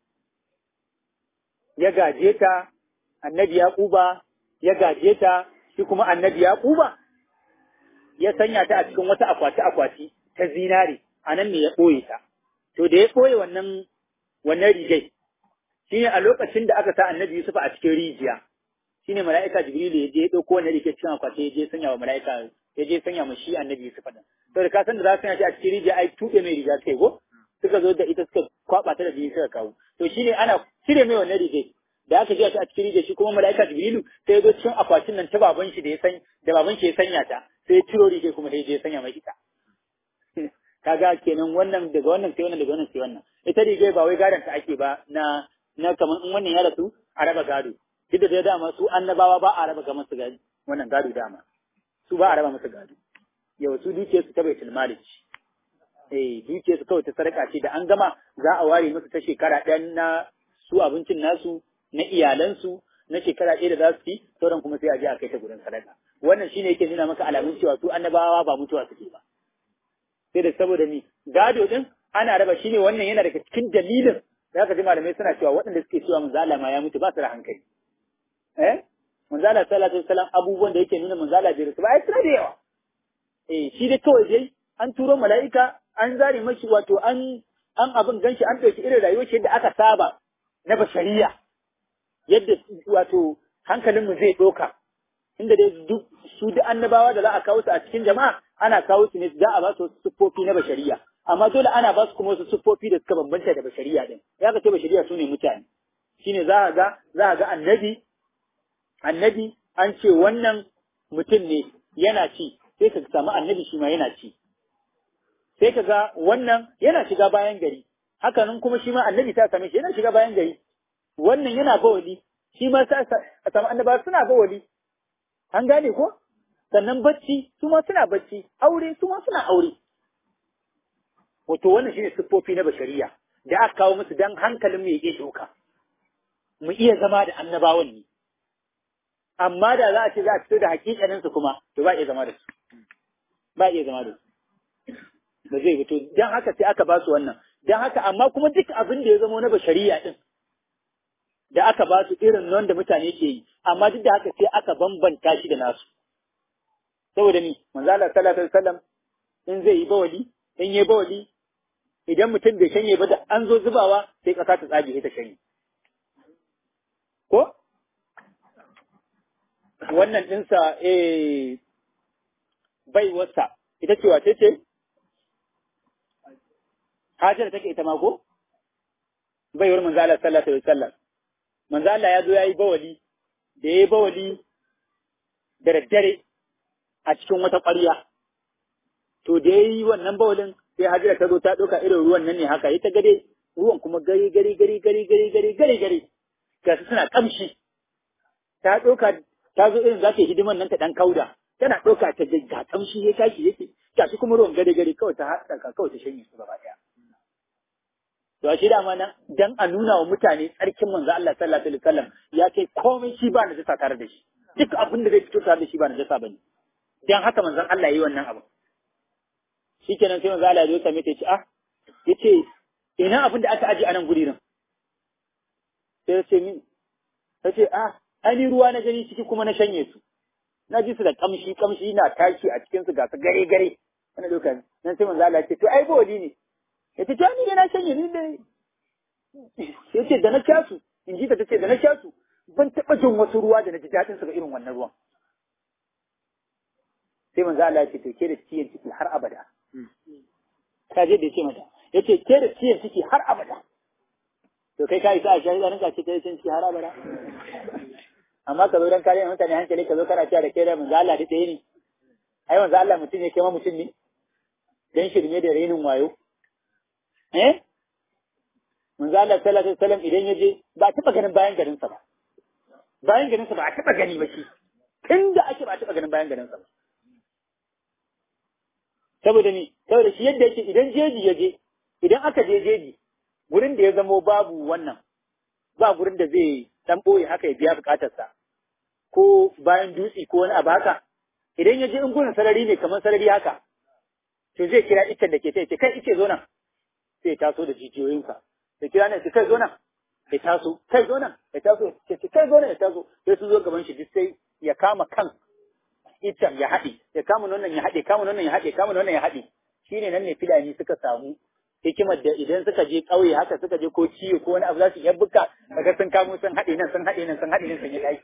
ya gaje ta annabi Yaquba ya gaje ta shi kuma annabi Yaquba ya sanya ta a cikin wata akwati-akwati ta zinare, a nan ne ya ɓoye ta. To da ya ɓoye wannan wannan rigai, shine a lokacin da aka sa annabi Yusuf a cikin rijiya shine mala'ika Jibrilu ya je ya dauko wannan rike cikin akwati ya je sanya wa mala'ika ya je sanya ma shi annabi Yusuf din to da ka san da za su sanya shi a cikin rijiya ai tuɓe mai riga kai go suka zo da ita suka kwaba ta da jini suka kawo to shine ana cire mai wannan rige da aka je shi a cikin rijiya shi kuma mala'ika Jibrilu sai ya zo cikin akwatin nan ta baban shi da ya san da baban shi ya sanya ta sai ya ciro rige kuma sai ya je ya sanya mai ita kaga kenan wannan daga wannan sai wannan daga wannan sai wannan ita rige ba wai gadon ta ake ba na na kaman in wannan ya rasu a raba gado duk da dama su annabawa ba a raba ga masu gado wannan gado dama su ba a raba masa gado yau su duke su ta baitul malik eh duke su kawai ta sarka ce da an gama za a ware musu ta shekara ɗaya na su abincin nasu na iyalansu na shekara ɗaya da za su ci sauran kuma sai a je a kai ta gurin sadaka wannan shine yake nuna maka alamun cewa su annabawa ba mutuwa suke ba sai da saboda ni gado din ana raba shine wannan yana daga cikin dalilin da aka ji malamai suna cewa waɗanda suke cewa manzala ma ya mutu ba su da hankali eh manzala sallallahu alaihi wasallam abubuwan da yake nuna manzala bai rasu ba ai suna da yawa eh shi dai kawai dai an turo mala'ika an zare mashi wato an an abin ganshi an ɗauki irin rayuwar shi yadda aka saba na bashariya yadda wato hankalinmu zai ɗauka inda dai duk su duk annabawa da za a kawo su a cikin jama'a ana kawo su ne za a ba su siffofi na bashariya amma dole ana ba su kuma wasu siffofi da suka bambanta da bashariya din ya ka ce bashariya su ne mutane shine za a ga za a ga annabi annabi an ce wannan mutum ne yana ci sai ka samu annabi shi ma yana ci sai ka ga wannan yana shiga bayan gari hakanan kuma shi ma annabi ta same shi yana shiga bayan gari wannan yana bawali shi ma sa a samu annaba suna bawali an gane ko sannan bacci su ma suna bacci aure su ma suna aure wato wannan shine siffofi na bashariya da aka kawo musu dan hankalin mu ya iya doka mu iya zama da annabawan ne amma da za a ce za a fito da hakikanin su kuma to ba iya zama da su ba iya zama da su ba zai fito dan haka sai aka ba su wannan dan haka amma kuma duk abin da ya zama na bashariya din da aka ba su irin nan da mutane ke yi amma duk da haka sai aka bambanta shi da nasu saboda ni manzo Allah sallallahu alaihi wasallam in zai yi bawali in yi bawali idan mutum bai shanye ba da an zo zubawa sai kasa ta tsage ta shanye ko wannan dinsa eh bai wasa ita ce wace ce Hajar take ita ma ko baiwar manzo Allah sallallahu alaihi wasallam manzo Allah ya zo yayi bawali da yayi bawali da daddare a cikin wata ƙwarya to da yayi wannan bawalin sai Hajira ta zo ta ɗauka irin ruwan nan ne haka ita gade ruwan kuma gari gari gari gari gari gari gari gari ga su suna kamshi ta ɗauka ta zo irin za ta yi hidiman nan ta ɗan kauda tana ɗauka ta ga kamshi ya tashi yake gashi kuma ruwan gari gari kawai ta haɗa kawai ta shanye su gaba ɗaya To a shi dama nan dan a nuna wa mutane tsarkin manzo Allah sallallahu alaihi wasallam ya ce komai shi ba najasa tare da shi. Duk abin da zai fito tare da shi ba najasa bane. Dan haka manzon Allah yayi wannan abu. Shikenan sai manzo Allah ya zo same ta ce ah yace ina abin da aka aje a nan guri nan. Sai ya ce min ta ce ah ani ruwa na gani ciki kuma na shanye su. Na ji su da kamshi kamshi na tashi a cikin su ga su gare gare. Wani lokacin nan sai manzo Allah ya ce to ai boli ne. ya ce ni ne na shanye ni da ya ce da na sha su in ji ta ta ce da na sha su ban taɓa jin wasu ruwa da na ji daɗin su ga irin wannan ruwan sai manzo Allah ya ce to ke da ciyen ciki har abada ka je da ya ce mata ya ce ke da ciyen ciki har abada to kai ka isa a shari'a rinka ce ke da ciyen ciki har abada amma ka zo dan kare mutane hankali ka zo kana cewa da ke da manzo Allah da ɗaya ne ai manzo Allah mutum ne kai ma mutum ne dan shirme da renin wayo eh manzo Allah sallallahu alaihi wasallam idan ya je ba a taba ganin bayan garin sa ba bayan garin sa ba a taba gani ba shi tunda ake ba a taba ganin bayan garin sa ba saboda ni saboda shi yadda yake idan jeji ya je idan aka je jeji gurin da ya zamo babu wannan ba gurin da zai dan boye haka ya biya bukatarsa ko bayan dutse ko wani abu haka idan ya je in gurin sarari ne kamar sarari haka to zai kira iccen da ke sai ce kai ice zo nan sai taso da jijiyoyinsa da kira ne kai zo nan ya taso kai zo nan ya taso ya ce kai zo nan ya taso sai su zo gaban shi duk sai ya kama kan iccen ya haɗe ya kama wannan ya haɗe kama wannan ya haɗe kama wannan ya haɗe shine nan ne filani suka samu hikimar da idan suka je ƙauye haka suka je ko ciwo ko wani abu za su iya buka kaga sun kamo sun haɗe nan sun haɗe nan sun haɗe nan sun yi ɗaki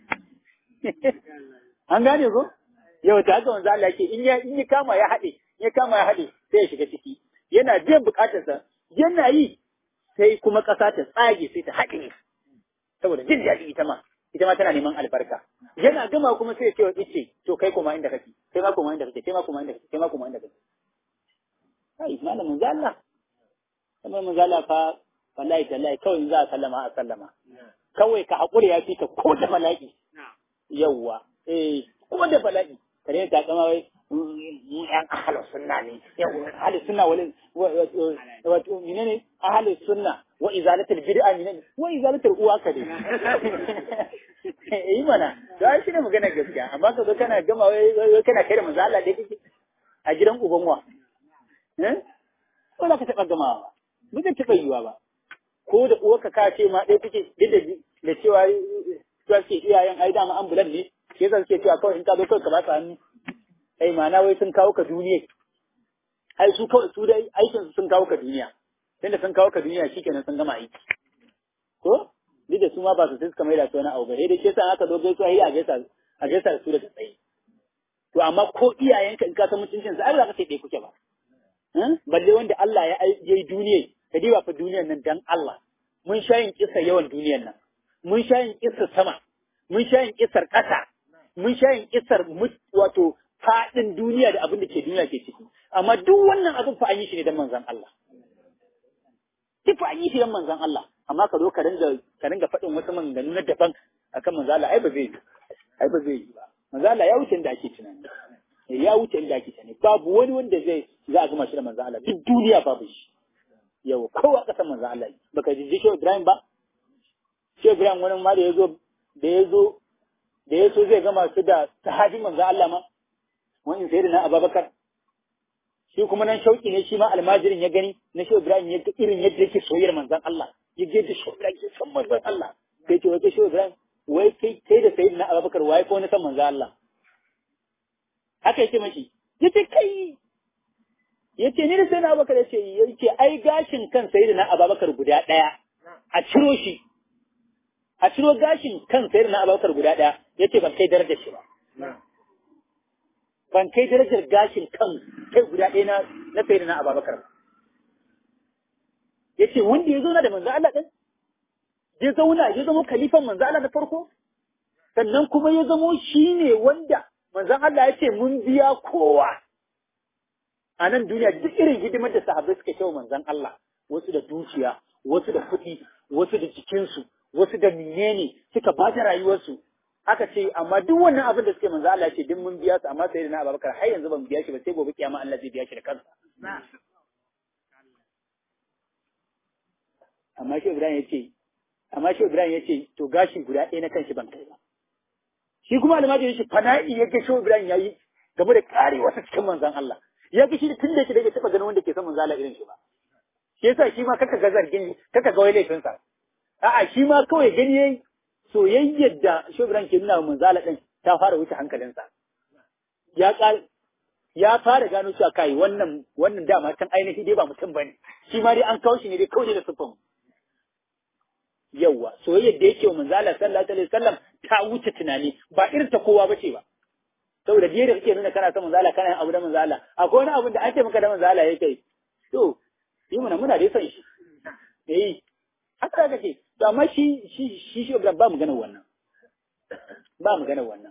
an gane ko yau ta haka wanzu Allah yake in ya in ya kama ya haɗe ya kama ya haɗe sai ya shiga ciki yana biyan bukatarsa yana yi sai kuma ƙasa ta tsage sai ta haɗe saboda jin daɗi ita ma ita ma tana neman albarka yana gama kuma sai ya ce wa ice to kai kuma inda kake kai ma kuma inda kake kai ma kuma inda kake kai ma kuma inda kake kai malamin zalla kamar mun zalla fa wallahi tallahi kawai in za a sallama a sallama kawai ka haƙuri ya fi ka ko da bala'i yawwa eh ko da bala'i kare ta kama wai mu yan ahlus sunna ne yawwa ahlus sunna wal wato menene ahlus sunna wa izalatul bid'a menene wa izalatul uwa ka dai eh mana to ai shine magana gaskiya amma ka zo kana gama wai kana kai da manzo Allah dai kike a gidan uban wa eh ko za ka taɓa gamawa ba zai taɓa yiwa ba ko da uwarka ka ce ma ɗaya kuke duk da cewa cewa ke iyayen ai dama ambulan ne shi yasa suke cewa kawai in ka zo kawai ka ba su hannu ai ma'ana wai sun kawo ka duniya ai su kawai su dai aikin su sun kawo ka duniya tunda sun kawo ka duniya shikenan sun gama aiki ko duk da su ma ba su sai suka mai da su wani abu bare da shi yasa aka zo gaisuwa yi a gaisa a gaisa su da tsaye to amma ko iyayenka in ka san mutuncin su ai ba za ka ce ɗaya kuke ba balle wanda Allah ya yi duniya ka diba fa duniyar nan dan Allah mun sha yin kisa yawan duniyar nan mun sha yin kisa sama mun sha yin kisar ƙasa mun sha yin kisar wato faɗin duniya da abin da ke duniya ke ciki amma duk wannan abin fa an yi shi ne dan manzon Allah duk fa an yi shi dan manzon Allah amma ka zo ka ringa ka ringa faɗin wasu maganganu na daban akan manzon Allah ai ba zai yi ai ba zai yi ba manzon Allah ya wuce inda ake tunani ya wuce inda ake tunani babu wani wanda zai za a gama shi da manzon Allah duk duniya babu shi yau kowa kasan manzon Allah baka jiji shi Ibrahim ba shi Ibrahim wani ma da ya zo da ya zo da ya so zai gama su da sahabin manzon Allah ma wani sai da na Abubakar shi kuma nan shauki ne shi ma almajirin ya gani na shi Ibrahim ya ga irin yadda yake soyayyar manzon Allah ya ga da shi Ibrahim ya san manzon Allah sai ce wai kai shi Ibrahim wai kai kai da sayyidina Abubakar wai ko wani san manzon Allah haka yake mashi yace kai yace ni da sayyidina Abubakar yace yace ai gashin kan sayyidina Abubakar guda daya a ciro shi a ciro gashin kan sayyidina Abubakar guda daya yace ban kai darajar shi ba ban kai darajar gashin kan kai guda ɗaya na na sayyidina Abubakar ba yace wanda ya zauna da manzo Allah din ya zauna ya zama khalifan manzo Allah na farko sannan kuma ya zamo shine wanda manzon Allah ya ce mun biya kowa a nan duniya duk irin hidimar da sahabbai suka kai manzon Allah wasu da dukiya wasu da kuɗi wasu da jikinsu wasu da menene suka ba da rayuwarsu aka ce amma duk wannan abin da suke manzo Allah ce duk mun biya su amma sai na Abubakar har yanzu ban biya shi ba sai gobe kiyama Allah zai biya shi da kansa amma shi Ibrahim ya ce amma shi Ibrahim ya ce to gashi guda ɗaya na kanshi ban kai ba shi kuma almajiri shi fana'i ya ga shi Ibrahim yayi game da kare wasu cikin manzon Allah ya ga shi tun da yake da taba ganin wanda ke son manzon Allah irin shi ba shi yasa shi ma kaka ga zargin kaka ga wai laifin sa a'a shi ma kawai gani yayi soyayyar da shi Ibrahim ke nuna wa manzon Allah din ta fara wuce hankalinsa ya kal ya fara gano cewa kai wannan wannan dama can ainihi dai ba mutum bane shi ma dai an kawo shi ne dai kawai da sufan yawa soyayyar da yake wa manzo Allah sallallahu alaihi wasallam ta wuce tunani ba irin ta kowa bace ba saboda da kake nuna kana son manzo Allah kana yin abu da manzo Allah akwai wani abu da ake maka da manzo Allah yake to yi muna muna da son shi eh haka kake to amma shi shi shi shi ba mu gana wannan ba mu gana wannan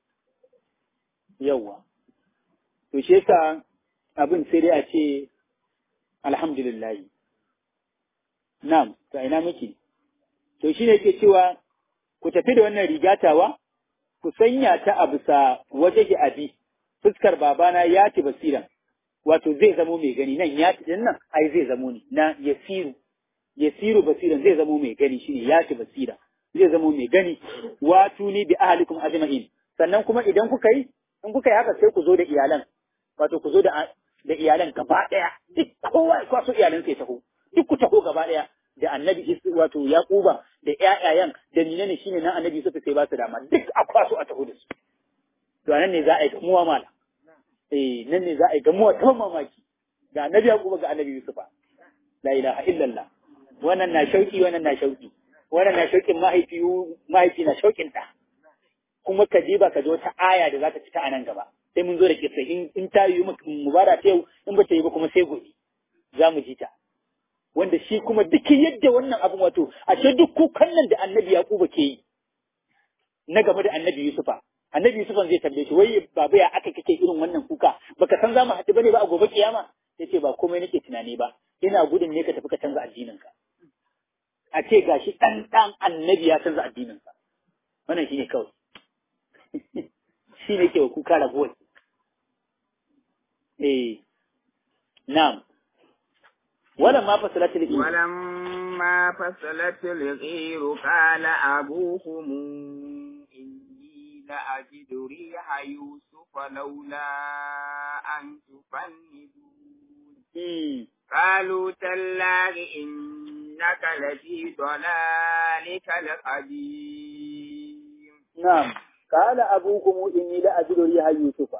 yawa to shi yasa abin sai dai a ce alhamdulillah na'am to ina muke to shine yake cewa ku tafi da wannan rigatawa ku sanya ta a bisa waje abi fuskar babana ya ci basiran wato zai zamo mai gani nan ya ci din nan ai zai zamo ne na yasiru yasiru basiran zai zamo mai gani shine ya ci basira zai zamo mai gani wato ni bi ahlikum ajma'in sannan kuma idan kuka yi in kuka yi haka sai ku zo da iyalan wato ku zo da da iyalan gaba daya duk kowa ya kwaso iyalan sai taho duk ku taho gaba daya da annabi wato yaquba da ƴaƴayen da menene shine nan annabi suka sai ba su dama duk a kwaso a taho da su to nan ne za a yi gamuwa mala eh nan ne za a yi gamuwa ta mamaki ga annabi yaquba ga annabi yusufa la ilaha illallah wannan na shauki wannan na shauki wannan na shaukin mahaifi mahaifi na shaukin da kuma ka je ba ka zo ta aya da za ta cika a nan gaba sai mun zo da kissa in in ta yi mu bara ta yau in ba ta yi ba kuma sai gobe za mu ji ta wanda shi kuma duk yadda wannan abin wato ashe duk kukan nan da annabi yaquba ke yi na game da annabi yusufa annabi yusufan zai tambaye shi wai baba ya aka kake irin wannan kuka baka san za mu haɗu bane ba a gobe kiyama yace ba komai nake tunani ba ina gudun ne ka tafi ka canza addininka a ce gashi dan dan annabi ya canza addininsa wannan shine kawai shine ke kuka rabuwa eh na'am wala ma fasalatul ilmi ولما فصلت الغير قال أبوهم إني لأجد ريح يوسف لولا أن تفندون Hmm. قالوا تالله إنك لفي ضلالك القديم نعم قال أبوكم إني لأجد ريح يوسف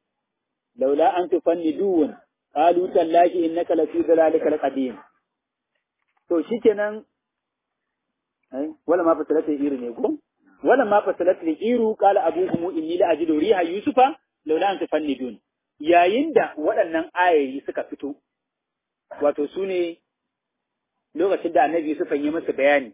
لولا أن تفندون قالوا تالله إنك لفي ضلالك القديم to shikenan ai wala ma fasalat iru ne ko wala ma fasalat iru qala abuhum inni la ajidu riha yusufa laula an tafannidun yayin da waɗannan ayoyi suka fito wato su ne lokacin da annabi Yusufa yi masa bayani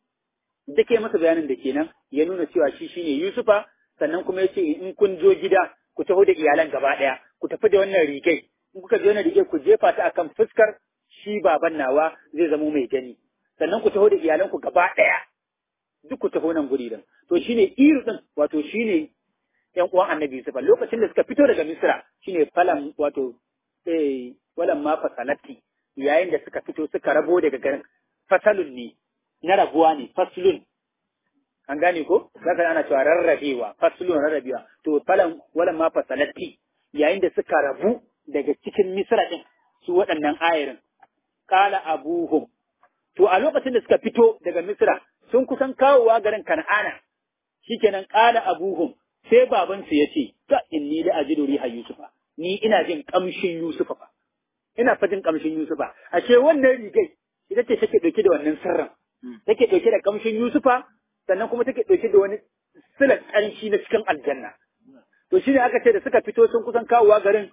dake masa bayanin da kenan ya nuna cewa shi shine Yusufa sannan kuma yace in kun zo gida ku taho da iyalan gaba daya ku tafi da wannan rigai in kuka je wannan rigai ku jefa ta akan fuskar shi baban nawa zai zamo mai gani sannan ku taho da iyalan ku gaba daya duk ku taho nan guri din to shine iru din wato shine yan uwan annabi Yusufa lokacin da suka fito daga Misra shine falan wato eh walan ma fasalati yayin da suka fito suka rabo daga garin fasalun ne na rabuwa ne faslun an gane ko zaka ana cewa rarrabewa faslun rarrabewa to falan walan ma fasalati yayin da suka rabu daga cikin Misra din su waɗannan ayarin qala abuhum to a lokacin da suka fito daga Misra sun kusan kawowa garin Kan'ana shikenan qala abuhum sai babansu ya ce ta inni da ajidu riha yusufa ni ina jin kamshin yusufa fa ina fa jin kamshin yusufa ashe wannan rigai ita ce take dauke da wannan sirrin take dauke da kamshin yusufa sannan kuma take dauke da wani silar kanshi na cikin aljanna to shine aka ce da suka fito sun kusan kawowa garin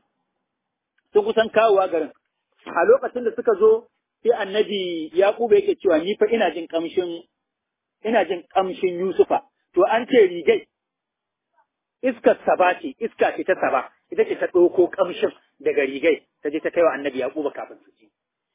sun kusan kawowa garin a lokacin da suka zo sai annabi yaquba yake cewa ni fa ina jin kamshin ina jin kamshin yusufa to an ce rigai iskar saba ce iska ce ta saba ita ce ta ɗauko ƙamshin daga rigai ta je ta kai wa annabi yaquba kafin su ci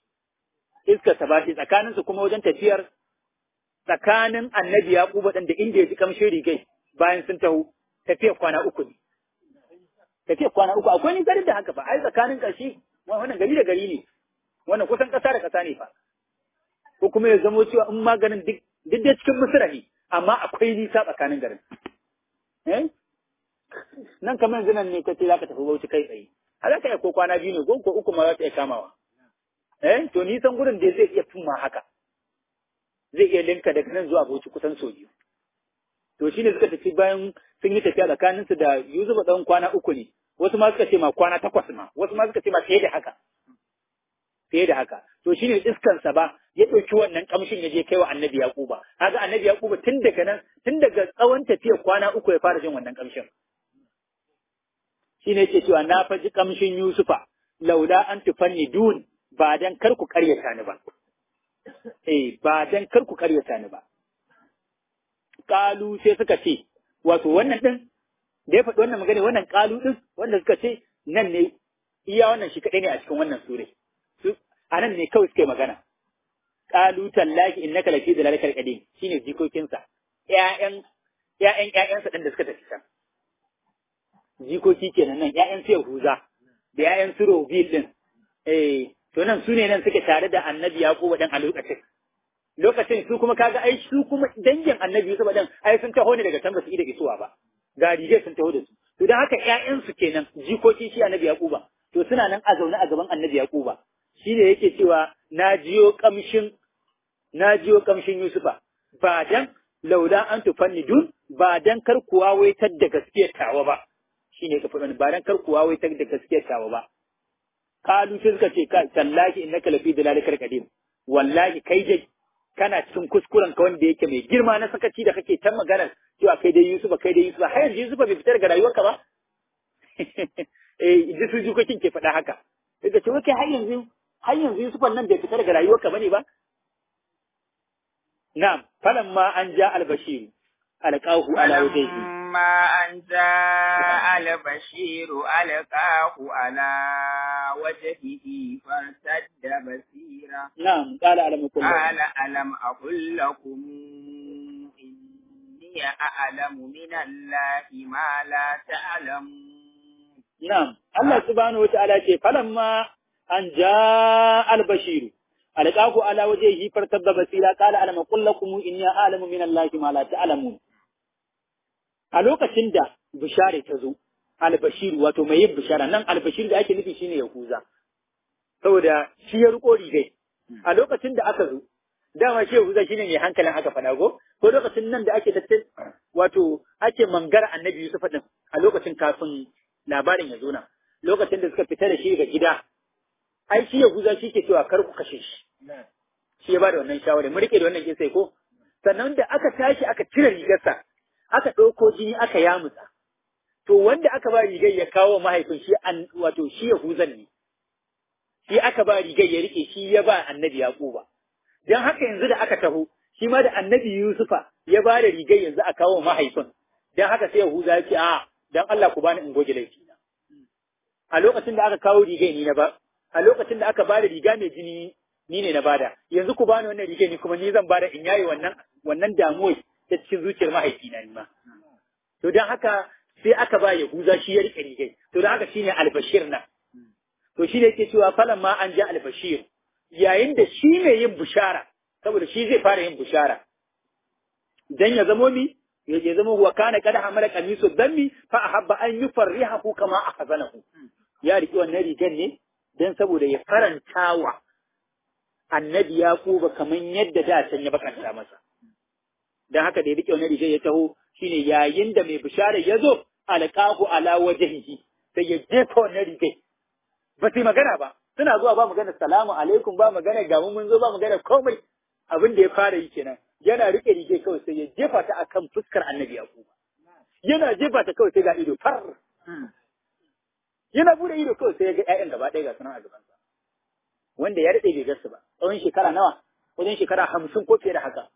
iskar saba ce tsakanin su kuma wajen tafiyar tsakanin annabi yaquba ɗin da inda ya ji ƙamshin rigai bayan sun taho tafiyar kwana uku ne tafiyar kwana uku akwai ni garin da haka ba ai tsakanin ƙarshe wannan gari da gari ne wannan kusan ƙasa da ƙasa ne fa ko kuma ya zamo cewa in maganin duk duk da cikin misira ne amma akwai nisa tsakanin garin eh nan kamar yanzu nan ne kace za ka tafi bauchi kai tsaye a za ka iya ko kwana biyu ne ko ko uku ma za ta iya kamawa eh to nisan gurin da zai iya fin ma haka zai iya linka daga nan zuwa bauchi kusan sau biyu to shine suka tafi bayan sun yi tafiya tsakanin su da Yusuf dan kwana uku ne wasu ma suka ce ma kwana takwas ma wasu ma suka ce ma fiye da haka fiye da haka to shine iskan sa ba ya ɗauki wannan kamshin ya je kai wa annabi yaquba kaga annabi yaquba tun daga nan tun daga tsawon tafiyar kwana uku ya fara jin wannan kamshin shine yake cewa na faji kamshin Yusufa laula an tufanni dun ba dan kar ku karyata ni ba eh ba dan kar ku karyata ni ba kalu sai suka ce wato wannan din da ya faɗi wannan magana wannan kalu din wanda suka ce nan ne iya wannan shi kadai ne a cikin wannan sure su a nan ne kawai suka yi magana kalu tallahi innaka lafi dalalikal qadim shine jikokinsa ƴaƴan ƴaƴan ƴaƴansa din da suka tafi can jikoki kenan nan ƴaƴan su Yahuza da ƴaƴan su Robil din eh to nan su ne nan suke tare da Annabi Yakubu dan a lokacin lokacin su kuma kaga ai su kuma dangin Annabi Yusuf dan ai sun taho ne daga can ba su da isuwa ba ga rige sun taho da su to dan haka ƴaƴan su kenan jikoki shi Annabi Yakuba to suna nan a zaune a gaban Annabi Yakuba shi ne yake cewa na jiyo kamshin na jiyo kamshin Yusufa ba dan laula an tufannidun ba dan kar kuwa waitar da gaskiyar tawa ba shine ka faɗa ba dan kar kuwa wai ta da gaskiyar tawa ba kalu sai suka ce ka tallahi innaka lafi dalalikal qadim wallahi kai dai kana cikin kuskuren ka wanda yake mai girma na sakaci da kake ta maganar cewa kai dai Yusuf kai dai Yusuf har yanzu Yusuf bai fita daga rayuwarka ba eh idan su jukokin ke faɗa haka sai ka ce wai kai har yanzu har yanzu Yusuf nan bai fita daga rayuwarka bane ba na'am falamma an ja al-bashir alqahu ala wajhihi فلما أن جاء البشير ألقاه على وجهه فارتد بصيرا نعم قال ألم أقل قال ألم أقل لكم إني أعلم من الله ما لا تعلمون نعم الله سبحانه وتعالى فلما أن جاء البشير ألقاه على وجهه فارتد بصيرا قال ألم أقل لكم إني أعلم من الله ما لا تعلمون a lokacin da bishare ta zo albashir wato mai yin bishara nan albashir da ake nufi shine yahuza saboda shi ya riko rigai a lokacin da aka zo dama shi yahuza shine mai hankalin aka fada go ko lokacin nan da ake tattal wato ake mangara annabi Yusuf din a lokacin kafin labarin ya zo na lokacin da suka fita da shi daga gida ai shi yahuza shi ke cewa kar ku kashe shi shi ya bada wannan shawara mu rike da wannan kisai ko sannan da aka tashi aka cire rigarsa aka ɗauko jini aka yamutsa. To wanda aka ba rigar ya kawo mahaifin shi an wato shi Yahuzan ne. Shi aka ba rigar ya rike shi ya ba annabi Yaquba. Dan haka yanzu da aka taho, shi ma da annabi Yusufa ya ba da rigar yanzu a kawo mahaifin. Dan haka sai Yahuza ya ce a dan Allah ku bani in goge laifi na. A lokacin da aka kawo rigar ni na ba, a lokacin da aka ba da riga mai jini ni ne na bada. Yanzu ku bani wannan rigar ni kuma ni zan bada in yayi wannan wannan damuwar ta cikin zuciyar mahaifina ni ma. To don haka sai aka ba Yahuza shi ya rike rigai. To don haka shine albashir na. To shi ne yake cewa falan ma an ja albashir. Yayin da shi ne yin bushara, saboda shi zai fara yin bushara. Dan ya zamo mi, ya zama wa kana kada hamala kamisu dammi fa ahabba an yufarrihahu kama ahzanahu. Ya riki wannan rigan ne dan saboda ya farantawa annabi Yaquba kaman yadda da can ya bakanta masa. dan haka da ya rike wani rigar ya taho shine yayin da mai bishara ya zo alqahu ala wajhihi sai ya jefa wannan rigar ba sai magana ba suna zuwa ba magana salamu alaikum ba magana ga mun zo ba magana komai abin da ya fara yi kenan yana rike rigar kawai sai ya jefa ta akan fuskar annabi yakuba yana jefa ta kawai sai ga ido far yana bude ido kawai sai ya ga ƴaƴan gaba ɗaya ga sunan a gabansa wanda ya daɗe bai gasu ba tsawon shekara nawa wajen shekara hamsin ko fiye da haka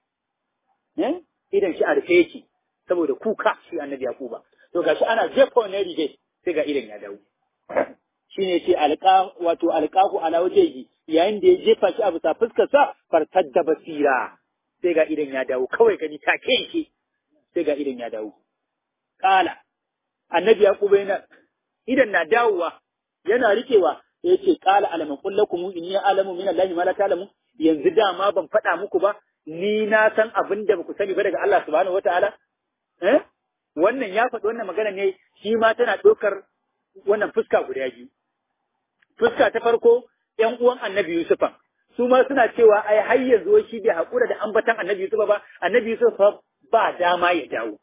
idan shi a rufe yake saboda kuka shi annabi yakuba to gashi ana jefa wannan rige sai ga idan ya dawo shine ce alqa wato alqahu ala wajhihi yayin da ya jefa shi a bisa fuskar sa fartadda basira sai ga idan ya dawo kawai gani take yake sai ga idan ya dawo kala annabi yakuba yana idan na dawowa yana rikewa yace kala alaman kullakum inni alamu min allahi ma la ta'lamu yanzu dama ban faɗa muku ba ni na san abin da baku sani ba daga Allah subhanahu wataala eh wannan ya faɗi wannan magana ne shi ma tana ɗaukar wannan fuska guda biyu fuska ta farko ƴan uwan annabi Yusufa su ma suna cewa ai har yanzu shi bai haƙura da ambatan annabi Yusufa ba annabi Yusufa ba dama ya dawo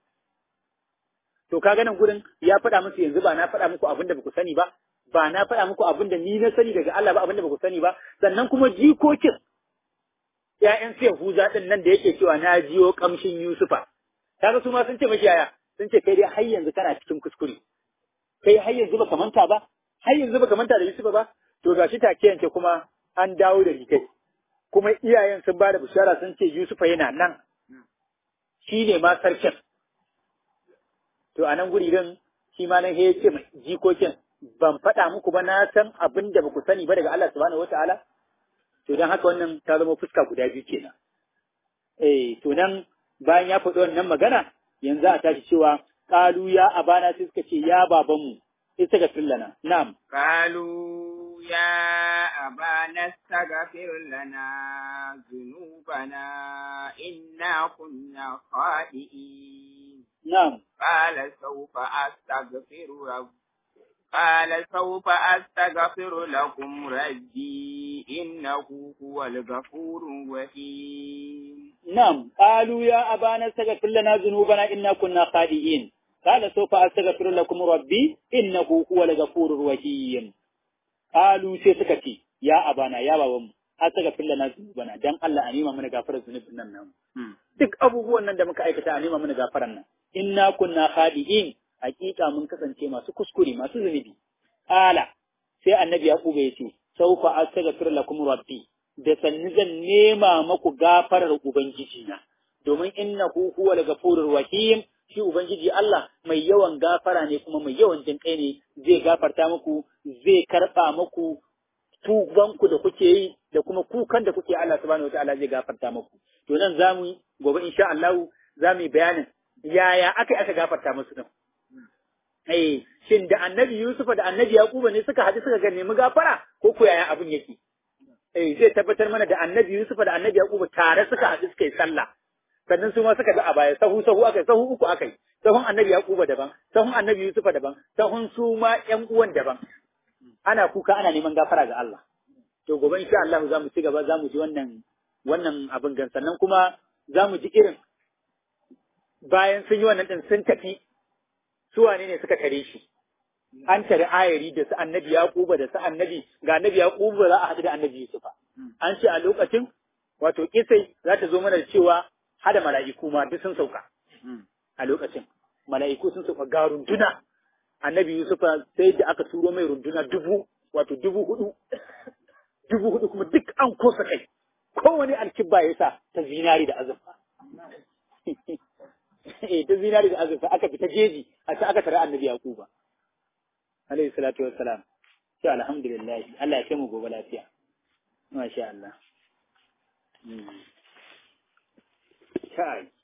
to kaga nan gurin ya faɗa musu yanzu ba na faɗa muku abin da baku sani ba ba na faɗa muku abin da ni na sani daga Allah ba abin da baku sani ba sannan kuma jikokin ‘ya'yan su Yahuza ɗin nan da yake cewa na jiyo ƙamshin Yusufa, kaga su ma sun ce mashi yaya, sun ce kai dai har yanzu kana cikin kuskure, kai har yanzu baka manta ba, har yanzu baka manta da Yusufa ba, to ga shi take yanke kuma an dawo da rikai, kuma iyayen sun ba da bishara sun ce Yusufa yana nan, shi ne ma sarkin. To a nan guri din shi ma nan ya ce jikokin ban faɗa muku ba na san abin da ba ku sani ba daga Allah subhanahu wa ta'ala. to don haka wannan ta zama fuska guda biyu kenan eh to nan bayan ya faɗi wannan magana yanzu a tashi cewa qalu ya abana sai suka ce ya babanmu istaghfir lana na'am qalu ya abana astaghfir lana dhunubana inna kunna khati'in na'am qala sawfa astaghfiru rabbi قال سوف أستغفر لكم ربي إنه هو الغفور الرحيم نعم قالوا يا أبانا استغفر لنا ذنوبنا إنا كنا خاطئين قال سوف أستغفر لكم ربي إنه هو الغفور الرحيم qalu sai suka ce ya abana ya baban mu asaka fillana zunubana dan Allah a nema mana gafarar zunubin nan namu duk abubuwan nan da muka aikata a nema mana gafaran nan inna kunna khadi'in hakika mun kasance masu kuskure masu zunubi ala sai annabi yaquba ya ce saufa astaghfir lakum rabbi da sanni zan nema maku gafarar ubangiji na domin innahu huwal ghafurur rahim shi ubangiji Allah mai yawan gafara ne kuma mai yawan jinkai ne zai gafarta muku zai karba muku tubanku da kuke yi da kuma kukan da kuke Allah subhanahu wataala zai gafarta muku to nan zamu gobe insha Allah zamu yi bayanin yaya aka aka gafarta musu din eh shin da annabi Yusufa da annabi Yakuba ne suka haɗu suka ga nemi gafara ko ko yaya abin yake eh zai tabbatar mana da annabi Yusufa da annabi Yakuba tare suka haɗu suka yi sallah sannan su ma suka ga a baya sahu sahu akai sahu uku akai sahun annabi Yakuba daban sahun annabi Yusufa daban sahun su ma ƴan uwan daban ana kuka ana neman gafara ga Allah to gobe insha Allah za mu ci gaba za mu ji wannan wannan abin gan sannan kuma za mu ji irin bayan sun yi wannan din sun tafi su wane ne suka tare shi an tare ayari da su annabi yaquba da su annabi ga annabi yaquba za a haɗu da annabi yusufa an ce a lokacin wato kisai za ta zo mana da cewa hada mala'iku ma duk sun sauka a lokacin mala'iku sun sauka ga runduna annabi yusufa sai da aka turo mai runduna dubu wato dubu hudu dubu hudu kuma duk an kosa kai kowane alkibba ya sa ta zinari da azurfa eh ta zinari da azurfa aka fita jeji a ta aka tare annabi yaquba alayhi salatu wassalam sai alhamdulillah Allah ya kai mu gobe lafiya masha Allah kai